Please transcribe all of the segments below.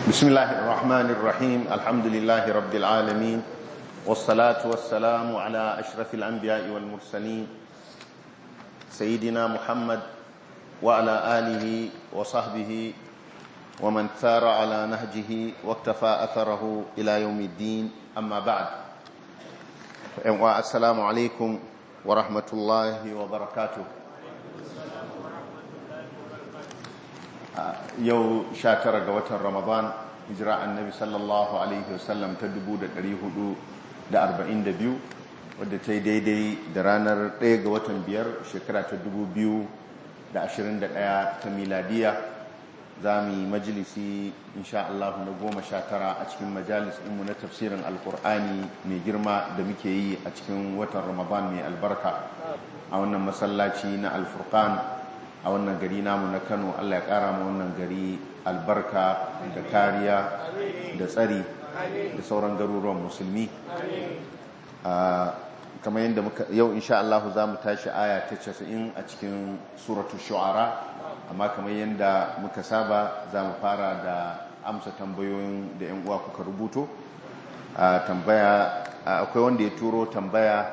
بسم الله الرحمن الرحيم الحمد لله رب العالمين والصلاة والسلام على أشرف الأنبياء والمرسلين سيدنا محمد وعلى آله وصحبه ومن ثار على نهجه واكتفى أثره إلى يوم الدين أما بعد السلام عليكم ورحمة الله وبركاته yau 19 ga watan ramadan hijira annabi sallallahu alaihi wasallam ta 442 wadda ta yi daidai da ranar 1 ga watan biyar shekara ta 2021 ta miladiya za mu yi majalisi insha Allah na goma sha tara a cikin majalis ɗinmu na tafsirin alkur'ani mai girma da muke yi a cikin watan ramadan mai albarka a wannan masallaci na alfurkan a wannan gari namu na kano allah ya kara ma wannan gari albarka da kariya da tsari da sauran garuruwan musulmi kamar yadda muka yau insha Allah za mu tashi aya ta 90 a cikin suratu shu'ara amma kamar yadda muka saba za mu fara da amsa tambayoyin da 'yan uwa kuka rubuto tambaya akwai wanda ya turo tambaya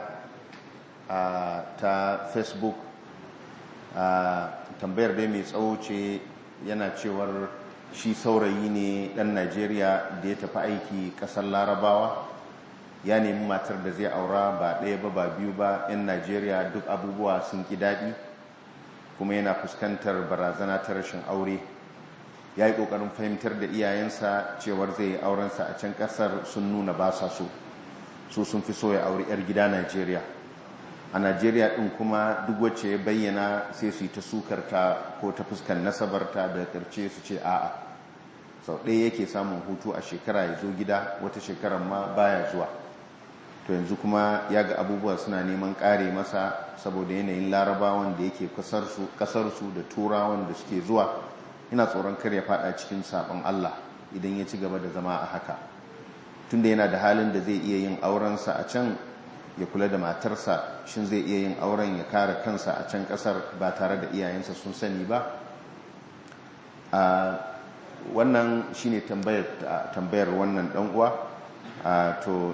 ta facebook tambayar dai mai tsawo ce yana cewar shi saurayi ne dan najeriya da ya tafi aiki kasar larabawa ya nemi matar da zai aura ba ɗaya ba ba biyu ba 'yan najeriya duk abubuwa sun ƙi daɗi kuma yana fuskantar barazana ta rashin aure ya yi ƙoƙarin fahimtar da iyayensa cewar zai yi aurensa a can ƙasar sun nuna ba sa so su sun fi so ya aure 'yar gida najeriya a najeriya ɗin kuma duk wacce ya bayyana sai su yi ta sukarta ko ta fuskan nasabarta da ƙarshe su ce a'a sau ɗaya yake samun hutu a shekara ya zo gida wata shekarar ma baya zuwa to yanzu kuma ya ga abubuwa suna neman ƙare masa saboda yanayin larabawan da yake ƙasarsu da turawan da suke zuwa ina tsoron kar ya faɗa cikin saɓon allah idan ya ci gaba da zama a haka tunda yana da halin da zai iya yin aurensa a can ya kula da matarsa shin zai iya yin auren ya kare kansa a can kasar ba tare da iyayensa sun sani ba a wannan shine tambayar tambayar wannan dan uwa to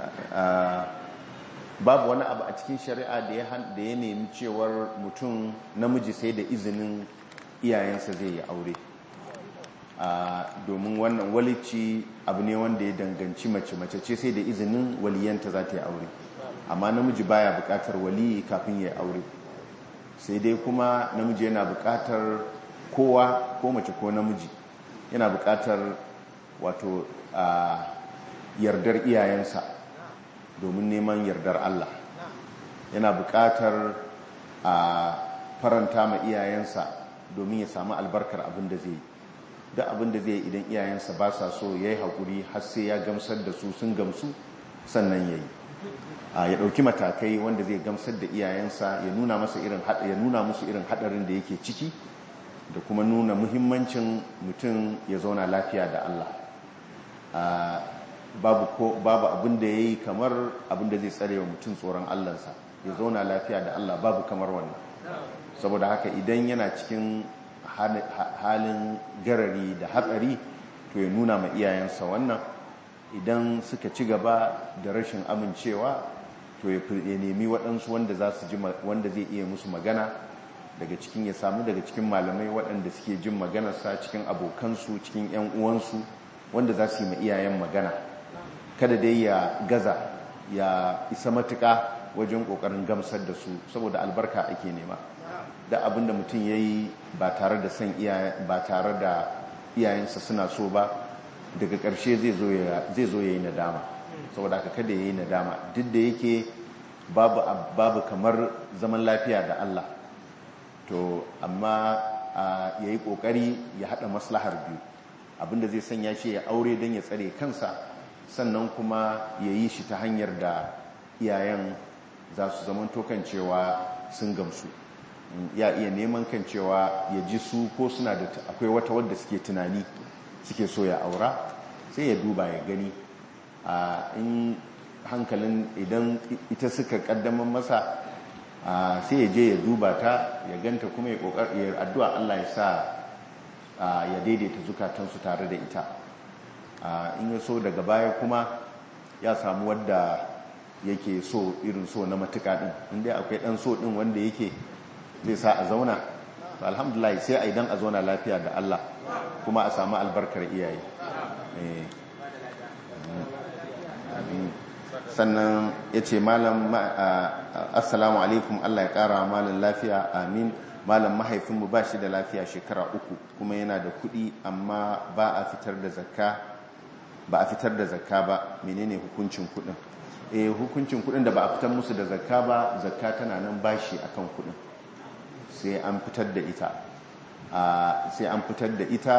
babu wani abu a cikin shari'a da ya da ya nemi cewar mutum namiji sai da izinin iyayensa zai yi aure domin wannan walici abu ne wanda ya danganci mace mace ce sai da izinin waliyanta za ta yi aure amma namiji baya bukatar waliyi kafin ya aure sai dai kuma namiji yana bukatar kowa ko mace ko namiji yana bukatar wato a yardar iyayensa domin neman yardar Allah yana bukatar a faranta ma iyayensa domin ya samu albarkar abin da zai duk abin da zai idan iyayensa ba sa so ya yi haƙuri har sai ya gamsar da su sun gamsu sannan ya yi ya ɗauki matakai wanda zai gamsar da iyayensa ya nuna masa irin ya nuna musu irin haɗarin da yake ciki da kuma nuna muhimmancin mutum ya zauna lafiya da Allah babu ko babu abin da yayi kamar abin da zai tsare wa mutum tsoron Allahnsa ya zauna lafiya da Allah babu kamar wannan saboda haka idan yana cikin halin garari da hatsari to ya nuna ma iyayensa wannan idan suka ci gaba da rashin amincewa to ya nemi waɗansu wanda za su ji wanda zai iya musu magana daga cikin ya samu daga cikin malamai waɗanda suke jin maganarsa cikin abokansu cikin 'yan uwansu wanda za su yi ma iyayen magana kada dai ya gaza ya isa matuƙa wajen ƙoƙarin gamsar da su saboda albarka ake nema da abinda mutum ya yi ba tare da son ba tare da iyayensa suna so ba daga ƙarshe zai zo ya yi nadama saboda haka kada ya yi nadama duk da yake babu kamar zaman lafiya da Allah to amma ya yi ƙoƙari ya haɗa maslahar biyu abinda zai sanya shi ya aure don ya tsare kansa sannan kuma ya yi shi ta hanyar da iyayen za su zama tokan cewa sun gamsu ya iya neman kan cewa ya ji su ko suna da akwai wata wadda suke tunani suke so ya aura sai ya duba ya gani a in hankalin idan ita suka kaddaman masa sai ya je ya duba ta ya ganta kuma ya addu'a Allah ya sa ya daidaita zukatansu tare da ita in ya so daga baya kuma ya samu wadda yake so irin so na matuka din inda akwai dan so din wanda yake zai sa a zauna to alhamdulillah sai a idan a zauna lafiya da Allah kuma a samu albarkar iyaye sannan ya ce malam assalamu alaikum Allah ya kara malam lafiya amin malam mahaifinmu ba shi da lafiya shekara uku kuma yana da kuɗi amma ba a fitar da zakka ba a fitar da zakka ba menene hukuncin kuɗin eh hukuncin kuɗin da ba a fitar musu da zakka ba zakka tana nan bashi akan kuɗin sai an fitar da ita sai an fitar da ita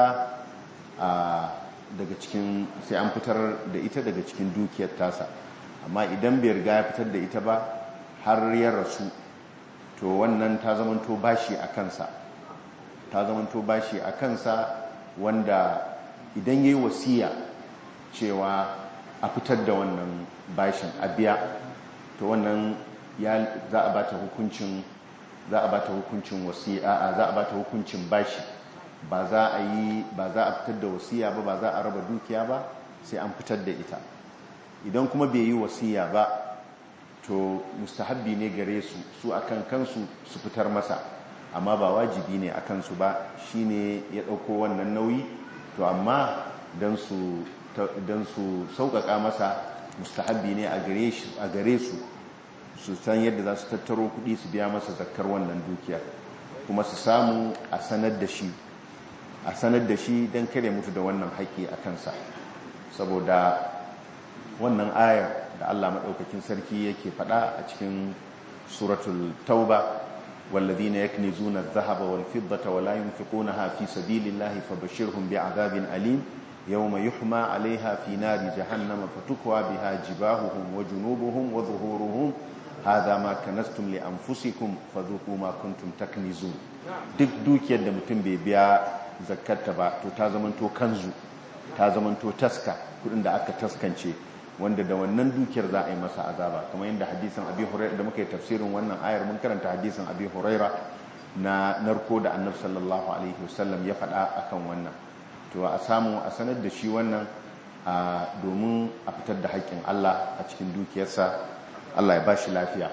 daga cikin sai an fitar da ita daga cikin dukiyar tasa amma idan bai riga ya fitar da ita ba har ya rasu to wannan ta zamanto bashi a kansa ta zamanto bashi a kansa wanda idan yayi wasiya cewa a fitar da wannan bashin a biya to wannan ya za a bata hukuncin za a bata hukuncin wasiya za a bata hukuncin bashi ba za a yi ba za a fitar da wasiya ba ba za a raba dukiya ba sai an fitar da ita idan kuma bai yi wasiya ba to mustahabbi ne gare su su akan kansu su fitar masa amma ba wajibi ne akan su ba shine ya dauko wannan nauyi to amma dan su dan su sauƙaƙa masa mustahabbi ne a gare shi a gare su su san yadda za su tattaro kuɗi su biya masa zakkar wannan dukiyar kuma su samu a sanar da shi a sanar da shi don kare mutu da wannan haƙƙi a kansa saboda wannan ayar da Allah maɗaukakin sarki yake faɗa a cikin suratul tauba والذين يكنزون الذهب والفضة ولا ينفقونها في سبيل الله فبشرهم بعذاب أليم يوم يحمى عليها في نار جهنم فتكوى بها جباههم وجنوبهم وظهورهم هذا ما كنستم لأنفسكم فذوقوا ما كنتم تكنزون duk dukiyar da mutum bai biya zakarta ba to ta zamanto kanzu ta zamanto taska kudin da aka taskance wanda da wannan dukiyar za a yi masa azaba kamar yadda hadisin abi huraira da muka yi tafsirin wannan ayar mun karanta hadisin abi huraira na narko da annabi sallallahu alaihi wasallam ya faɗa akan wannan to a samu a sanar da shi wannan domin a fitar da haƙƙin Allah a cikin dukiyarsa Allah ya ba shi lafiya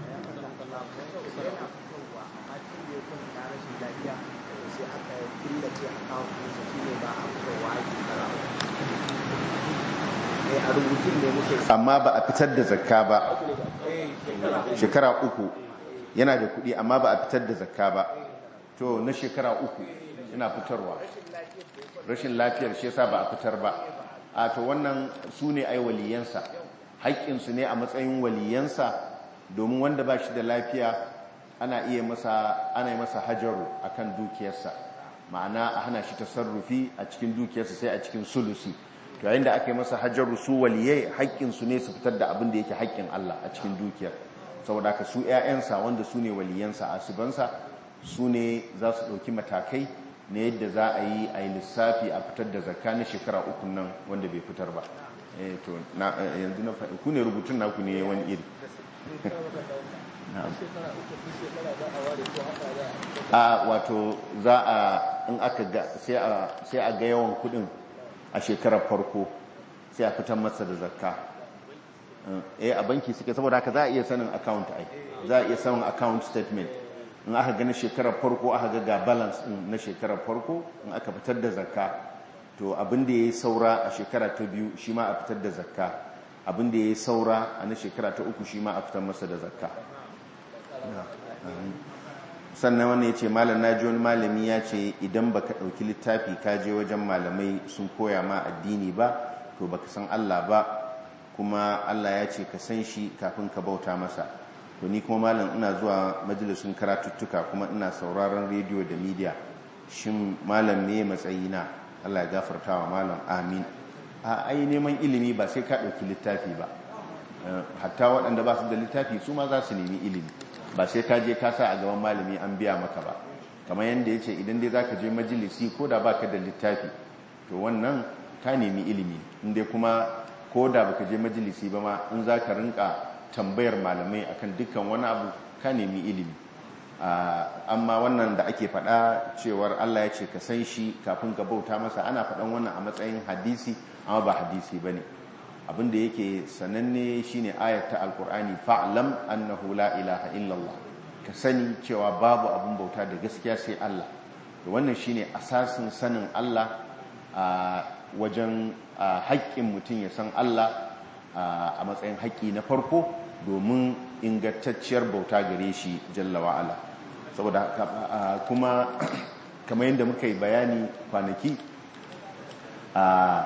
amma ba a fitar da zakka ba shekara uku yana da kuɗi amma ba a fitar da zakka ba to na shekara uku yana fitarwa rashin lafiyar shi yasa ba a fitar ba a to wannan su ne ai waliyansa haƙƙinsu ne a matsayin waliyansa domin wanda ba shi da lafiya ana iya masa ana yi masa hajaru akan dukiyarsa ma'ana a hana shi tasarrufi a cikin dukiyarsa sai a cikin sulusi to yayin da aka yi masa hajaru su waliyai haƙƙinsu ne su fitar da abin da yake haƙƙin Allah a cikin dukiyar saboda ka su ƴaƴansa wanda su ne waliyansa asibansa su ne za su ɗauki matakai na yadda za a yi a yi lissafi a fitar da zakka na shekara uku nan wanda bai fitar ba to yanzu na faɗi ku ne rubutun naku ne wani iri a wato za a in aka ga sai a ga yawan kudin a shekarar farko sai a fitar masa da zakka eh a banki suke saboda haka za a iya sanin account ai za a iya sanin account statement in aka gani shekarar farko aka ga ga balance din na shekarar farko in aka fitar da zakka to abin da yayi saura a shekara ta biyu shi ma a fitar da zakka abin da yayi saura a na shekara ta uku shi ma a fitar masa da zakka sannan wannan ya ce malam na ji wani malami ya ce idan baka ɗauki littafi ka je wajen malamai sun koya ma addini ba to baka san Allah ba kuma Allah ya ce ka san shi kafin ka bauta masa to ni kuma malam ina zuwa majalisun karatuttuka kuma ina sauraron rediyo da media shin malam me matsayina Allah ya gafarta wa malam amin a ai neman ilimi ba sai ka ɗauki littafi ba hatta waɗanda ba su da littafi su ma za su nemi ilimi ba sai ka je ka sa a gaban malami an biya maka ba kamar yadda ya ce idan dai za ka je majalisi ko da ba ka da littafi to wannan ka nemi ilimi inda kuma ko da ba ka je majalisi ba ma in za ka rinka tambayar malamai akan dukkan wani abu ka nemi ilimi amma wannan da ake faɗa cewar Allah ya ce ka san shi kafin ka bauta masa ana faɗan wannan a matsayin hadisi amma ba hadisi ba ne abinda yake sananne shine ayat ta alkur'ani fa'lam annahu la ilaha illallah ka sani cewa babu abin bauta da gaskiya sai Allah da wannan shine asasin sanin Allah a wajen haƙƙin mutum ya san Allah a matsayin haƙƙi na farko domin ingantacciyar bauta gare shi jalla wa'ala saboda kuma kamar yadda muka yi bayani kwanaki a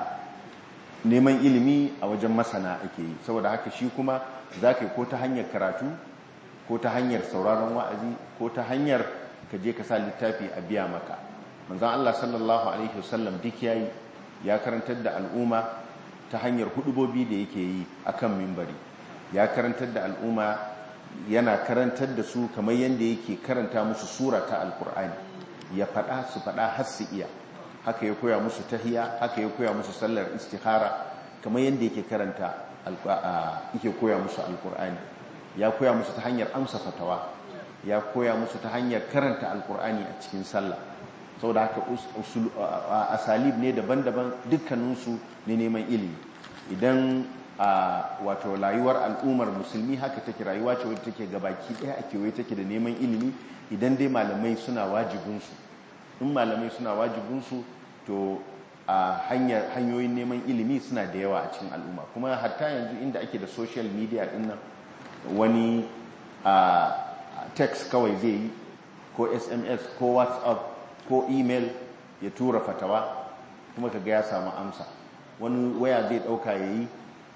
neman ilimi a wajen masana ake yi saboda haka shi kuma za ka yi ko ta hanyar karatu ko ta hanyar sauraron wa'azi ko ta hanyar ka je ka sa littafi a biya maka manzan Allah sallallahu Alaihi wasallam duk ya yi ya karantar da al'umma ta hanyar hudubobi da yake yi a kan mimbari ya karantar da al'umma yana karantar da su kamar yadda yake karanta musu sura ta alkur'ani ya faɗa su faɗa har su iya haka ya koya musu tahiya haka ya koya musu sallar istihara kamar yadda yake karanta yake koya musu alkur'ani ya koya musu ta hanyar amsa fatawa ya koya musu ta hanyar karanta alkur'ani a cikin sallah saboda haka asalib ne daban-daban dukkaninsu ne neman ilimi idan wato rayuwar al'ummar musulmi haka take rayuwa ce wadda take gabaki daya a kewaye take da neman ilimi idan dai malamai suna wajibinsu in malamai suna wajibinsu to a hanyoyin neman ilimi suna da yawa a cikin al'umma kuma hatta yanzu inda ake da social media dinnan wani a text kawai zai yi ko sms ko whatsapp ko email ya tura fatawa kuma kaga ya samu amsa wani waya zai dauka ya yi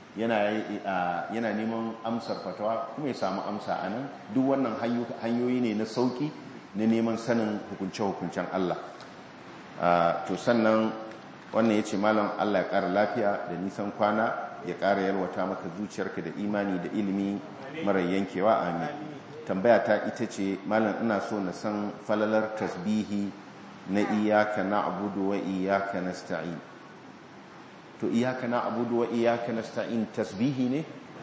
yana neman amsar fatawa kuma ya samu amsa a nan duk wannan hanyoyi ne na sauki na neman sanin hukunce-hukuncen Allah to sannan wannan ya ce malam Allah ya ƙara lafiya da nisan kwana ya ƙara yalwata maka zuciyarka da imani da ilimi mara yankewa amin tambaya ta ita ce malam ina so na san falalar tasbihi na iyaka na abudu wa iyaka na sta'in to iyaka na abudu wa iyaka na sta'in tasbihi ne?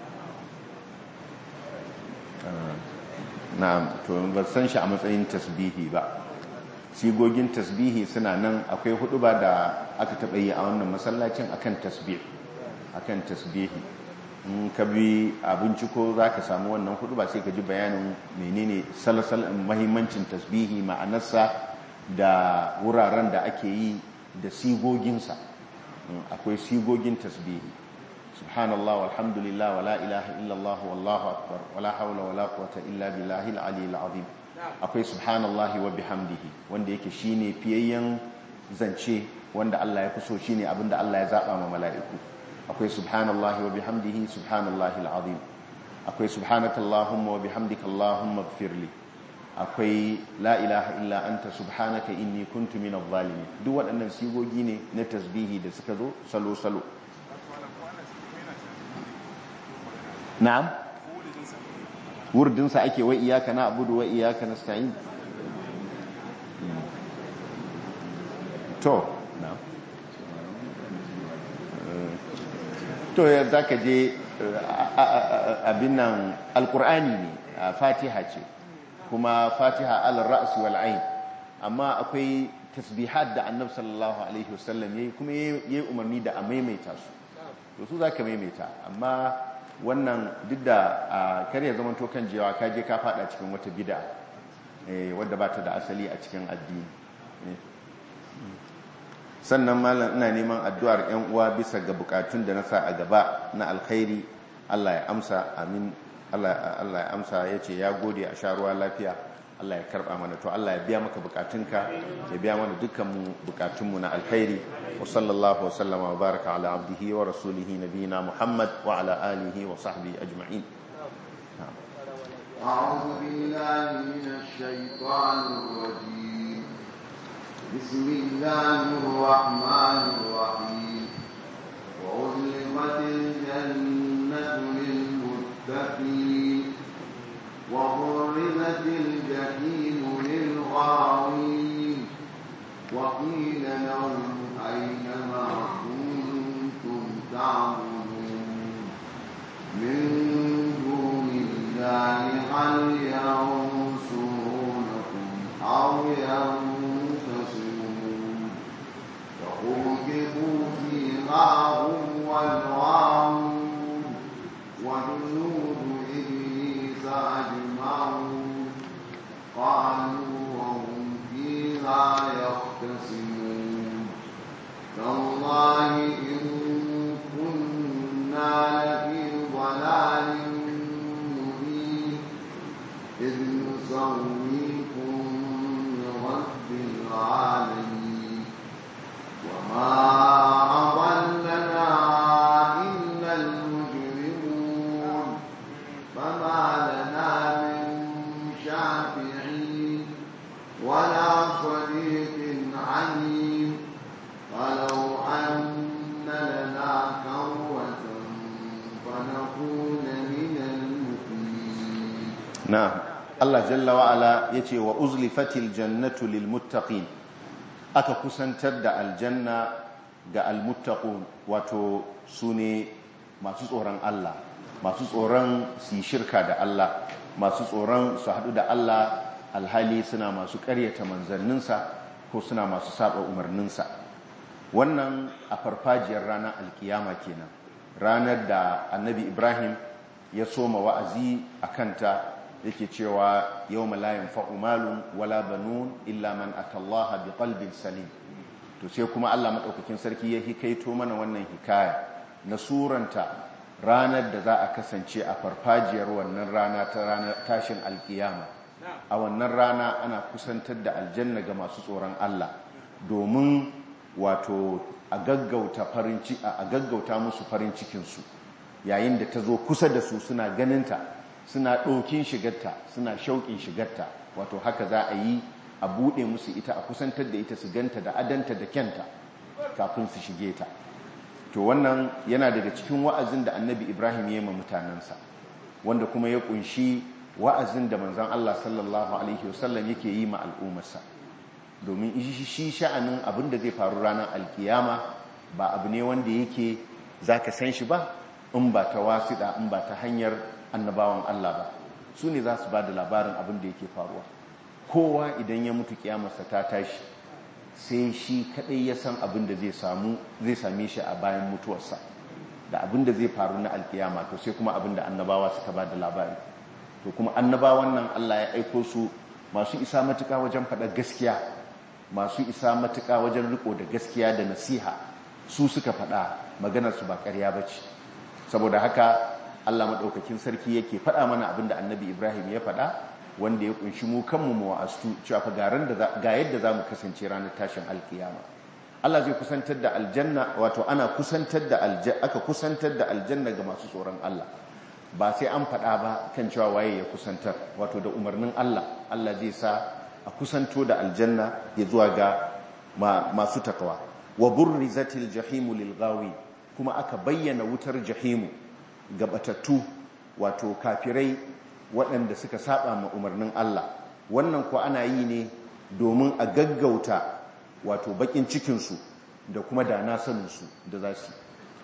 na'am to ba san shi a matsayin tasbihi ba sigogin tasbihi suna nan akwai hudu ba da aka taɓa yi a wannan masallacin akan tasbih akan tasbihi in ka bi abinci ko za ka samu wannan hudu ba sai ka ji bayanin menene salasal mahimmancin tasbihi ma'anarsa da wuraren da ake yi da sigoginsa akwai sigogin tasbihi subhanallah walhamdulillah wala ilaha illallah wallahu akbar wala haula wala quwwata illa billahi al-aliyyil azim akwai subhanallahi wa bihamdihi wanda yake shine fiyayyen zance wanda Allah ya fi so shine abinda Allah ya zaba ma mala'iku akwai subhanallahi wa bihamdihi subhanallahi al-azim akwai subhanakallahumma wa bihamdika allahumma ighfirli akwai la ilaha illa anta subhanaka inni kuntu minadh zalimin duk waɗannan sigogi ne na tasbihi da suka zo salo salo na'am wurdinsa ake wa iyaka na abudu wa iyaka nasta'in to na'am to ya zaka je abin nan alqur'ani ne fatiha ce kuma fatiha al-ra's wal ain amma akwai tasbihat da annabi sallallahu alaihi wasallam yayi kuma yayi umarni da a maimaita su to su zaka maimaita amma wannan duk da kar ya zama to kan jewa ka je ka fada cikin wata bid'a eh wadda ba ta da asali a cikin addini sannan malam ina neman addu'ar ƴan uwa bisa ga bukatun da na sa a gaba na alkhairi Allah ya amsa amin Allah ya amsa ya ce ya gode a sha ruwa lafiya Allah ya karba mana to Allah ya biya maka bukatunka ya biya mana dukkan bukatunmu na alkhairi wa sallallahu wa sallama wa baraka ala abdihi wa rasulihi nabiyina Muhammad wa ala alihi wa sahbihi ajma'in أعوذ بالله من الشيطان الرجيم بسم الله الرحمن الرحيم وأزلفت الجنة للمتقين وبرزت الجحيم للغاوين وقيل لهم أين ما كنتم تعبدون من دون الله هل ينصرونكم أتركوا فيها هم والغاوون وجنود إبليس أجمعون قالوا وهم فيها يختصمون تالله إن كنا لفي ضلال مبين إذ نسويكم برب العالمين وما أضلنا إلا المجرمون فما لنا من شافعين ولا صديق عليم ولو أن لنا كروة فنكون من المؤمنين na'am Allah jalla wa ala yace wa uzlifatil jannatu lil muttaqin aka kusantar da aljanna ga al muttaqun wato sune masu tsoron Allah masu tsoron su yi shirka da Allah masu tsoron su haɗu da Allah alhali suna masu ƙaryata manzanninsa ko suna masu saba umarninsa wannan a farfajiyar ranar alkiyama kenan ranar da annabi ibrahim ya soma wa'azi a kanta yake cewa yau malayin fa'umalun wala banun illa man atallaha bi qalbin salim to sai kuma allah maɗaukakin sarki ya hikaito mana wannan hikaya na suranta ranar da za a kasance a farfajiyar wannan rana ta ranar tashin alkiyama a wannan rana ana kusantar da aljanna ga masu tsoron allah domin wato a gaggauta farin a gaggauta musu farin cikinsu yayin da ta zo kusa da su suna ganinta suna ɗaukin shigarta suna shauƙin shigarta wato haka za a yi a buɗe musu ita a kusantar da ita su ganta da adanta da kyanta kafin su shige ta to wannan yana daga cikin wa'azin da annabi ibrahim ya yi ma mutanensa wanda kuma ya ƙunshi wa'azin da manzan allah sallallahu alaihi wasallam yake yi ma al'ummarsa domin shi sha'anin abin da zai faru ranar alkiyama ba abu ne wanda yake za ka san shi ba in ba ta wasiɗa in ba ta hanyar annabawan Allah ba su ne za su ba da labarin abin da yake faruwa kowa idan ya mutu kiyamarsa ta tashi sai shi kaɗai ya san abin da zai samu zai same shi a bayan mutuwarsa da abin da zai faru na alkiyama to sai kuma abin da annabawa suka ba da labari to kuma annabawan nan Allah ya aiko su masu isa matuƙa wajen faɗa gaskiya masu isa matuƙa wajen riko da gaskiya da nasiha su suka faɗa maganarsu ba ƙarya ba ce saboda haka allah maɗaukakin sarki yake faɗa mana abinda annabi ibrahim ya faɗa wanda ya ƙunshi mu kanmu mu wa'astu cewa fa ga yadda za mu kasance ranar tashin alkiyama allah zai kusantar da aljanna wato ana kusantar da aljanna aka kusantar da aljanna ga masu tsoron allah ba sai an faɗa ba kan cewa waye ya kusantar wato da umarnin allah allah zai sa a kusanto da aljanna ya zuwa ga masu takawa wa burrizatil jahimu lil ghawi kuma aka bayyana wutar jahimu ga batattu wato kafirai waɗanda suka saba ma umarnin Allah wannan ko ana yi ne domin a gaggauta wato bakin cikinsu da kuma da na saninsu da za su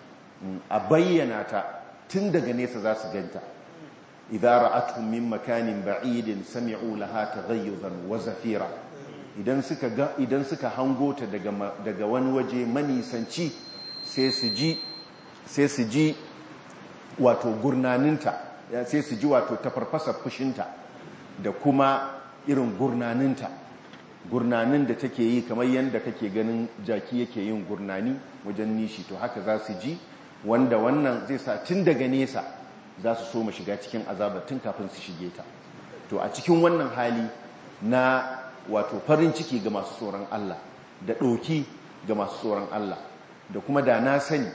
a bayyana ta tun daga nesa za su ganta idza ra'atuhum min makanin ba'idin sami'u laha taghayyuzan wa zafira idan suka ga idan suka hango ta daga daga wani waje manisanci sai su ji sai su ji wato gurnaninta sai su ji wato tafarfasa fushinta da kuma irin gurnaninta gurnanin da take yi kamar yadda kake ganin jaki yake yin gurnani wajen nishi to haka za su ji wanda wannan zai sa tun daga nesa za su so mu shiga cikin azabar tun kafin su shige ta to a cikin wannan hali na wato farin ciki ga masu tsoron Allah da ɗoki ga masu tsoron Allah da kuma da na sani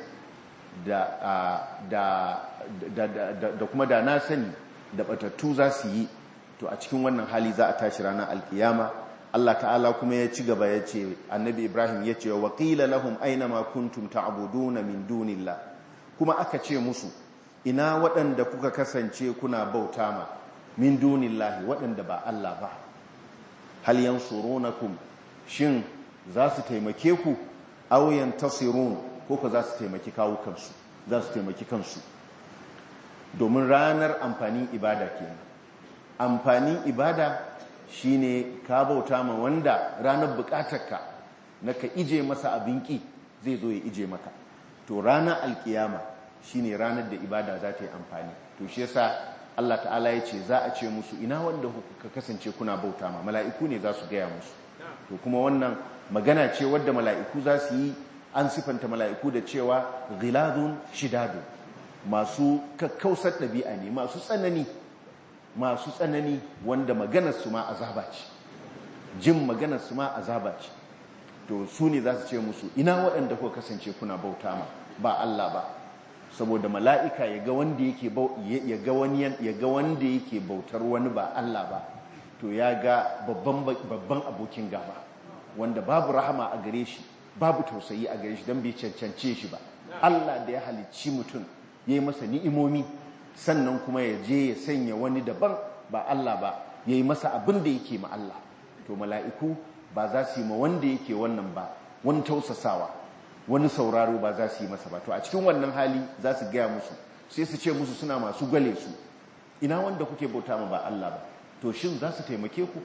da kuma da na sani da batattu za su yi to a cikin wannan hali za a tashi ranar alkiyama Allah ta'ala kuma ya ci gaba ya ce annabi Ibrahim ya ce wa qila lahum aina ma kuntum ta'buduna min dunillah kuma aka ce musu ina waɗanda kuka kasance kuna bauta ma min dunillahi waɗanda ba Allah ba hal yansurunakum shin za su taimake ku aw yantasirun ko ka za su taimaki kawukansu za su taimaki kansu domin ranar amfanin ibada kenan amfanin ibada shine ka bauta ma wanda ranar bukatarka na ka ije masa abin ki zai zo ya ije maka to ranar alkiyama shine ranar da ibada za ta yi amfani to shi yasa Allah ta'ala ya ce za a ce musu ina wanda ka kasance kuna bauta ma mala'iku ne za su gaya musu to kuma wannan magana ce wadda mala'iku za su yi an sifanta mala'iku da cewa ghiladun shidadun masu kakkausar ɗabi'a ne masu tsanani masu tsanani wanda maganarsu ma azaba ce jin maganarsu ma azaba ce to su ne za su ce musu ina waɗanda kuka kasance kuna bauta ma ba Allah ba saboda mala'ika ya ga wanda yake ya ga wani ya ga wanda yake bautar wani ba Allah ba to ya ga babban babban abokin gaba wanda babu rahama a gare shi babu tausayi a gare shi don bai cancance shi ba Allah da ya halicci mutum ya yi masa ni'imomi sannan kuma ya je ya sanya wani daban ba Allah ba ya yi masa abin da yake ma Allah to mala'iku ba za su yi ma wanda yake wannan ba wani tausasawa wani sauraro ba za su yi masa ba to a cikin wannan hali za su gaya musu sai su ce musu suna masu gwale su ina wanda kuke bauta ma ba Allah ba to shin za su taimake ku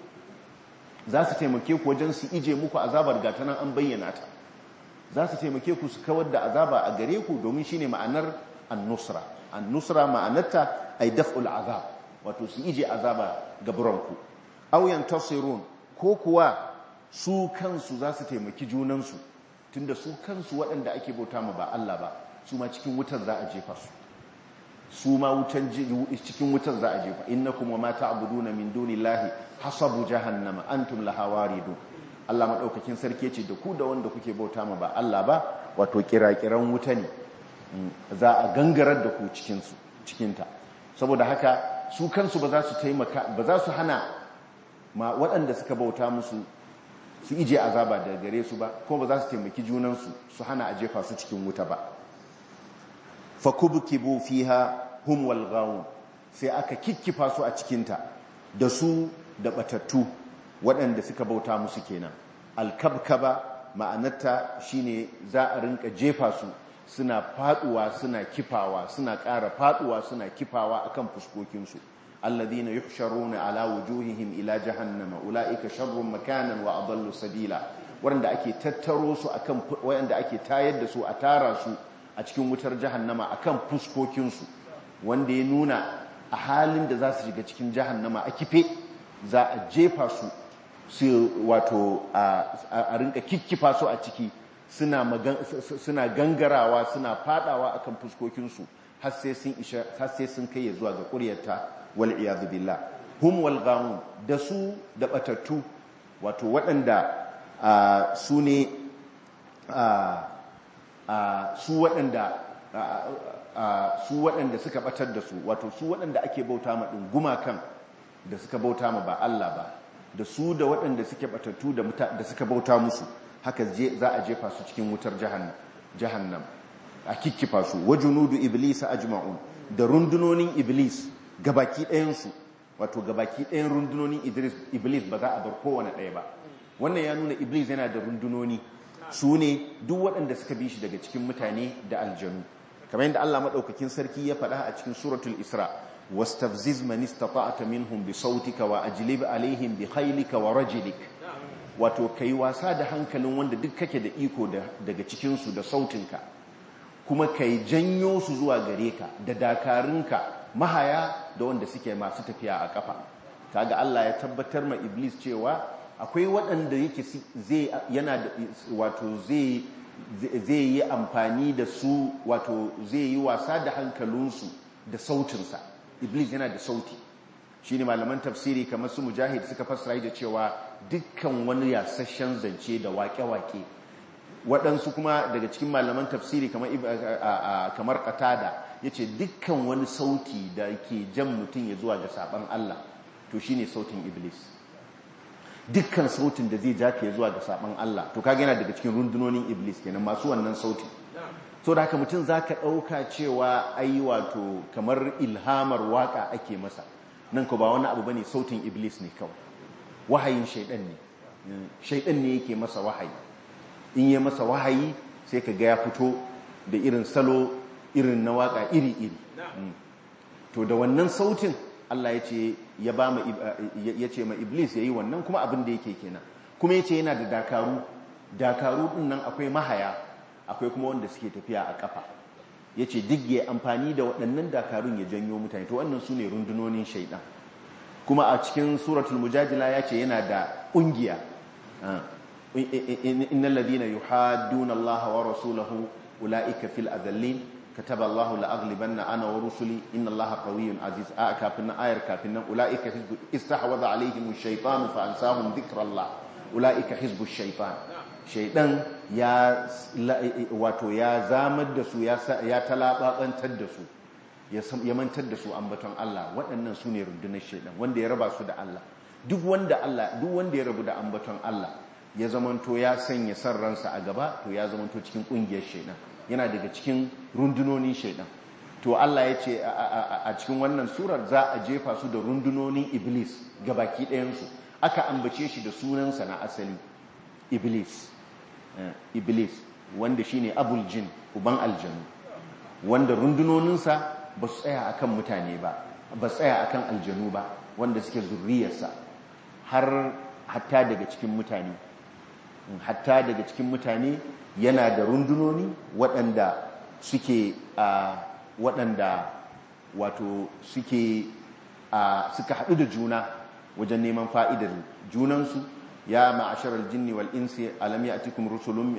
za su taimake ku wajen su ije muku azabar gata nan an bayyana ta za su taimake ku su kawar da azaba a gare ku domin shine ma'anar an-nusra an-nusra ma'anarta ay daf'ul azab wato su ije azaba ga buranku aw yantasirun ko kuwa su kansu za su taimaki junansu tunda su kansu waɗanda ake bauta ma ba Allah ba su ma cikin wutar za a jefa su su ma wutan cikin wutar za a jefa innakum wa ma ta'buduna min dunillahi hasabu jahannama antum laha waridun Allah madaukakin sarki ce da ku da wanda kuke bauta ma ba Allah ba wato kirakiran wuta ne za a gangarar da ku cikin su cikin ta saboda haka su kansu ba za su taimaka ba za su hana ma waɗanda suka bauta musu su ije azaba daga gare su ba ko ba za su taimaki junansu su hana a jefa su cikin wuta ba fakubkibu fiha hum wal ghawun sai aka kikkifa su a cikinta da su da batattu waɗanda suka bauta musu kenan alkabkaba ma'anarta shine za a rinka jefa su suna faduwa suna kifawa suna ƙara faduwa suna kifawa akan fuskokinsu alladhina yuhsharuna ala wujuhihim ila jahannama ulaika sharrun makanan wa adallu sabila wanda ake tattaro su akan wanda ake tayar da su a tara su a cikin wutar jahannama akan fuskokinsu wanda ya nuna a halin da za su shiga cikin jahannama a kife za a jefa su su wato a rinka kikkifa su a ciki suna gangarawa suna fadawa akan fuskokinsu har sai sun kai zuwa ga ƙuryarta wal iyadu billah hum wal gawun da su da batattu wato waɗanda su ne su waɗanda su waɗanda suka batar da su wato su waɗanda ake bauta ma ɗin gumakan da suka bauta ma ba Allah ba da su da waɗanda suke batattu da suka bauta musu haka za a jefa su cikin wutar jahannam a kikkifa su wajunudu iblis ajma'un da rundunonin iblis gabaki ɗayansu wato gabaki ɗayan rundunonin iblis ba za a bar kowane ɗaya ba wannan ya nuna iblis yana da rundunoni su ne duk waɗanda suka bi shi daga cikin mutane da aljanu kamar yadda Allah maɗaukakin sarki ya faɗa a cikin suratul isra wastafziz man istata'ta minhum bi sautika wa ajlib alaihim bi khaylika wa rajlik wato kai wasa da hankalin wanda duk kake da iko daga cikin su da sautinka kuma kai janyo su zuwa gare ka da dakarunka mahaya da wanda suke masu tafiya a kafa kaga Allah ya tabbatar ma iblis cewa akwai waɗanda yake zai yana da wato zai zai yi amfani da su wato zai yi wasa da hankalinsu da sautinsa iblis yana da sauti shi ne malaman tafsiri kamar su mujahid suka fassara da cewa dukkan wani yasasshen zance da wake-wake waɗansu kuma daga cikin malaman tafsiri kamar katada ya ce dukkan wani sauti da ke jan mutum ya zuwa ga saɓan Allah to shi ne sautin iblis dukkan sautin da zai jaka ya zuwa ga saɓan Allah to kaga yana daga cikin rundunonin iblis kenan masu wannan sautin so da haka mutum za ka ɗauka cewa ai wato kamar ilhamar waka ake masa nan ko ba wani abu bane sautin iblis ne kawai wahayin shaidan ne shaidan ne yake masa wahayi in yi masa wahayi sai ka ga ya fito da irin salo irin na waka iri-iri to da wannan sautin Allah ya ce ya ba ma ya ce ma iblis yayi wannan kuma abin da yake kenan kuma yace yana da dakaru dakaru din nan akwai mahaya akwai kuma wanda suke tafiya a kafa yace duk ya amfani da waɗannan dakarun ya janyo mutane to wannan sune rundunonin shaidan kuma a cikin suratul mujadila yace yana da ƙungiya innal ladina yuhadduna allaha wa rasulahu ulaika fil adallin kataba allahu la aghlibanna ana wa rusuli inna allaha qawiyyun aziz a kafin nan ayar kafin nan ulaika hizbu istahwadha alaihim ash-shaytanu fa ansahum dhikrallah ulaika hizbu ash-shaytan shaydan ya wato ya zamar da su ya ya talababantar da su ya mantar da su ambaton Allah waɗannan su ne rundunar shaydan wanda ya raba su da Allah duk wanda Allah duk wanda ya rabu da ambaton Allah ya zamanto ya sanya san ransa a gaba to ya zamanto cikin kungiyar shaidan yana daga cikin rundunonin shaidan to Allah ya ce a cikin wannan surar za a jefa su da rundunonin iblis gabaki ɗayansu aka ambace shi da sunansa na asali iblis iblis wanda shine abul jin uban aljanu wanda rundunoninsa ba su tsaya akan mutane ba ba su tsaya akan aljanu ba wanda suke zurriyarsa har hatta daga cikin mutane hatta daga cikin mutane yana da rundunoni waɗanda suke a waɗanda wato suke a suka haɗu da juna wajen neman fa'idar junansu ya ma'ashar aljinni wal insi alam ya'tikum rusulun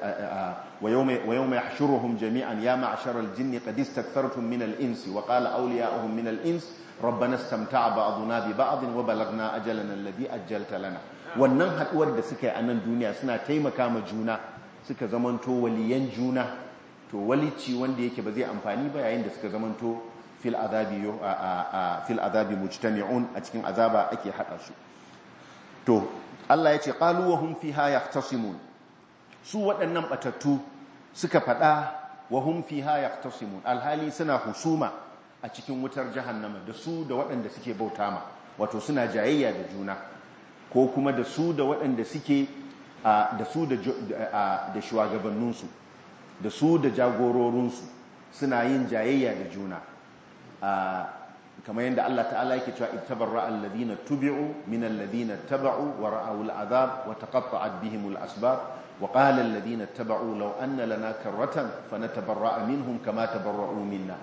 wa yawma yahshuruhum jami'an ya ma'ashar aljinni qad istakfartum min al insi wa qala awliya'uhum min al ins rabbana istamta'a ba'duna bi ba'd wa balagna ajalana alladhi ajjalta lana wannan haduwar da suka yi a nan duniya suna taimaka ma juna suka zamanto waliyan juna to walici wanda yake ba zai amfani ba yayin da suka zamanto fil azabi fil azabi mujtami'un a cikin azaba ake hada su to Allah ya ce qalu wa hum fiha yahtasimun su waɗannan batattu suka fada wa hum fiha yahtasimun alhali suna husuma a cikin wutar jahannama da su da waɗanda suke bauta ma wato suna jayayya da juna ko kuma da su da waɗanda suke da su da shugabanninsu da su da jagororinsu suna yin jayayya da juna kamar yadda Allah ta'ala yake cewa ittabarra alladhina tubi'u min alladhina taba'u wa ra'aw al'adab wa taqatta'at bihim al'asbab wa qala alladhina taba'u law anna lana karratan fanatabarra'a minhum kama tabarra'u minna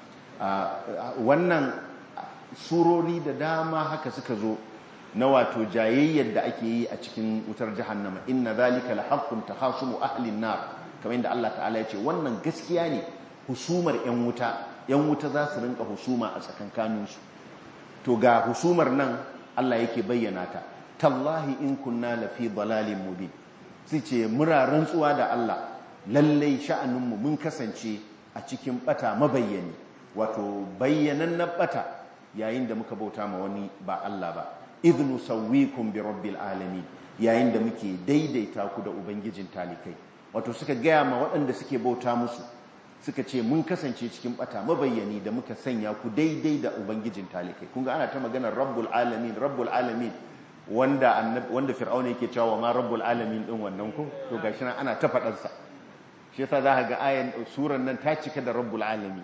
wannan surori da dama haka suka zo na wato jayayyar da ake yi a cikin wutar jahannama inna zalika lahaqqun tahasumu ahli an-nar kamar yadda Allah ta'ala ya ce wannan gaskiya ne husumar yan wuta yan wuta za su rinka husuma a tsakankanin su to ga husumar nan Allah yake bayyana ta tallahi in kunna lafi dalalin mubin sai ce mura rantsuwa da Allah lallai sha'aninmu mun kasance a cikin bata mabayyani wato bayyanan na bata yayin da muka bauta ma wani ba Allah ba idnu sawwikum bi rabbil alamin yayin da muke daidaita ku da ubangijin talikai wato suka gaya ma waɗanda suke bauta musu suka ce mun kasance cikin bata mabayyani da muka sanya ku daidai da ubangijin talikai kun ga ana ta maganar rabbul alamin rabbul alamin wanda annabi wanda fir'auna yake cewa ma rabbul alamin din wannan ku to gashi nan ana ta fadar sa shi yasa za ka ga ayan suran nan ta cika da rabbul alamin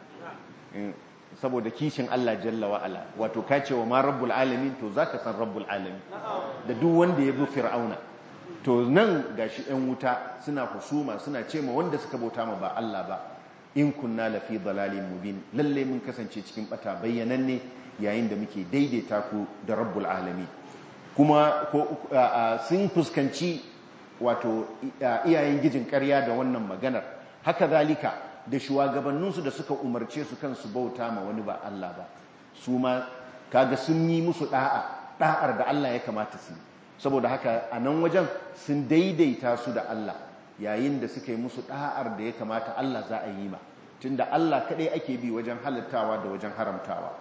saboda kishin Allah jalla wa ala wato ka ce wa ma rabbul alamin to zaka san rabbul alamin da duk wanda ya bi fir'auna to nan gashi ɗan wuta suna husuma suna ce ma wanda suka bauta ma ba Allah ba in kunna lafi dalalin mubin lalle mun kasance cikin bata bayyananne yayin da muke daidaita ku da rabbul alamin kuma sun fuskanci wato iyayen gijin ƙarya da wannan maganar haka zalika da shugabanninsu da suka umarce su kansu bauta ma wani ba Allah ba su ma kaga sun yi musu da'a da'ar da Allah ya kamata su saboda haka a nan wajen sun daidaita su da Allah yayin da suka yi musu da'ar da ya kamata Allah za a yi ma tunda Allah kadai ake bi wajen halittawa da wajen haramtawa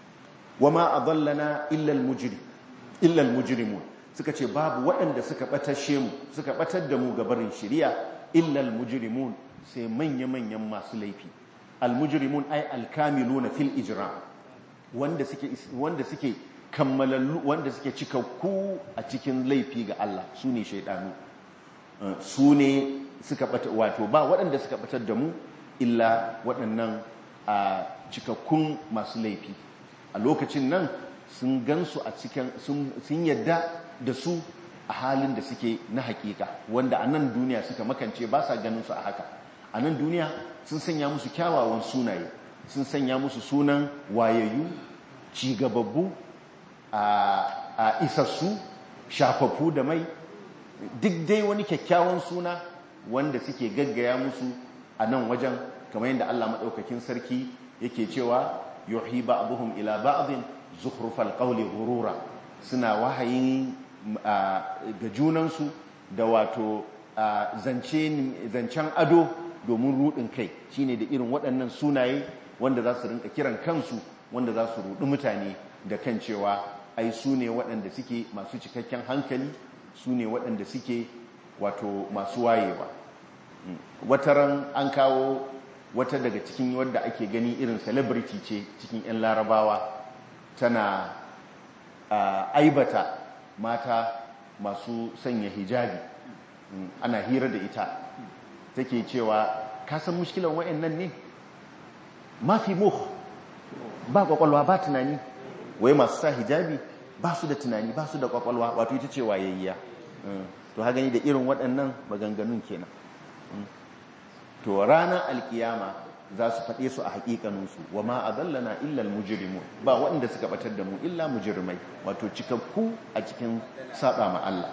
wama adallana illa al-mujrim illa al-mujrimun suka ce babu waɗanda suka batashe mu suka batar da mu gabarin shari'a illa al-mujrimun sai manya-manyan masu laifi al-mujrimun ay al-kamiluna fil ijram wanda suke wanda suke kammalallu wanda suke cikakku a cikin laifi ga Allah su ne shaidanu su ne suka bata wato ba waɗanda suka batar da mu illa waɗannan a cikakkun masu laifi a lokacin nan sun gansu a cikin sun yadda da su a halin da suke na hakika wanda a nan duniya suka makance ba sa ganin su a haka a nan duniya sun sanya musu kyawawan sunaye sun sanya musu sunan wayayyu cigababbu a isassu shafaffu da mai duk dai wani kyakkyawan suna wanda suke gaggaya musu a nan wajen kamar yadda Allah maɗaukakin sarki yake cewa yuhi ba'dhum ila ba'dhin zukhrufal qawli ghurura suna wahayin ga junansu da wato zancen ado domin rudin kai shine da irin waɗannan sunaye wanda za su rinka kiran kansu wanda za su rudi mutane da kan cewa ai su ne waɗanda suke masu cikakken hankali su ne waɗanda suke wato masu wayewa wataran an kawo wata daga cikin wadda ake gani irin celebrity ce cikin 'yan larabawa tana aibata mata masu sanya hijabi ana hira da ita take cewa kasan mushkilan wa'annan ne mafi muh ba kwakwalwa ba tunani wai masu sa hijabi ba su da tunani ba su da kwakwalwa wato ita ce wayayya to ha gani da irin waɗannan maganganun kenan to ranar alkiyama za su faɗe su a haƙiƙaninsu wa ma a zallana illal mujirimu ba waɗanda suka ɓatar da mu illa mujirimai wato cikakku a cikin saba ma Allah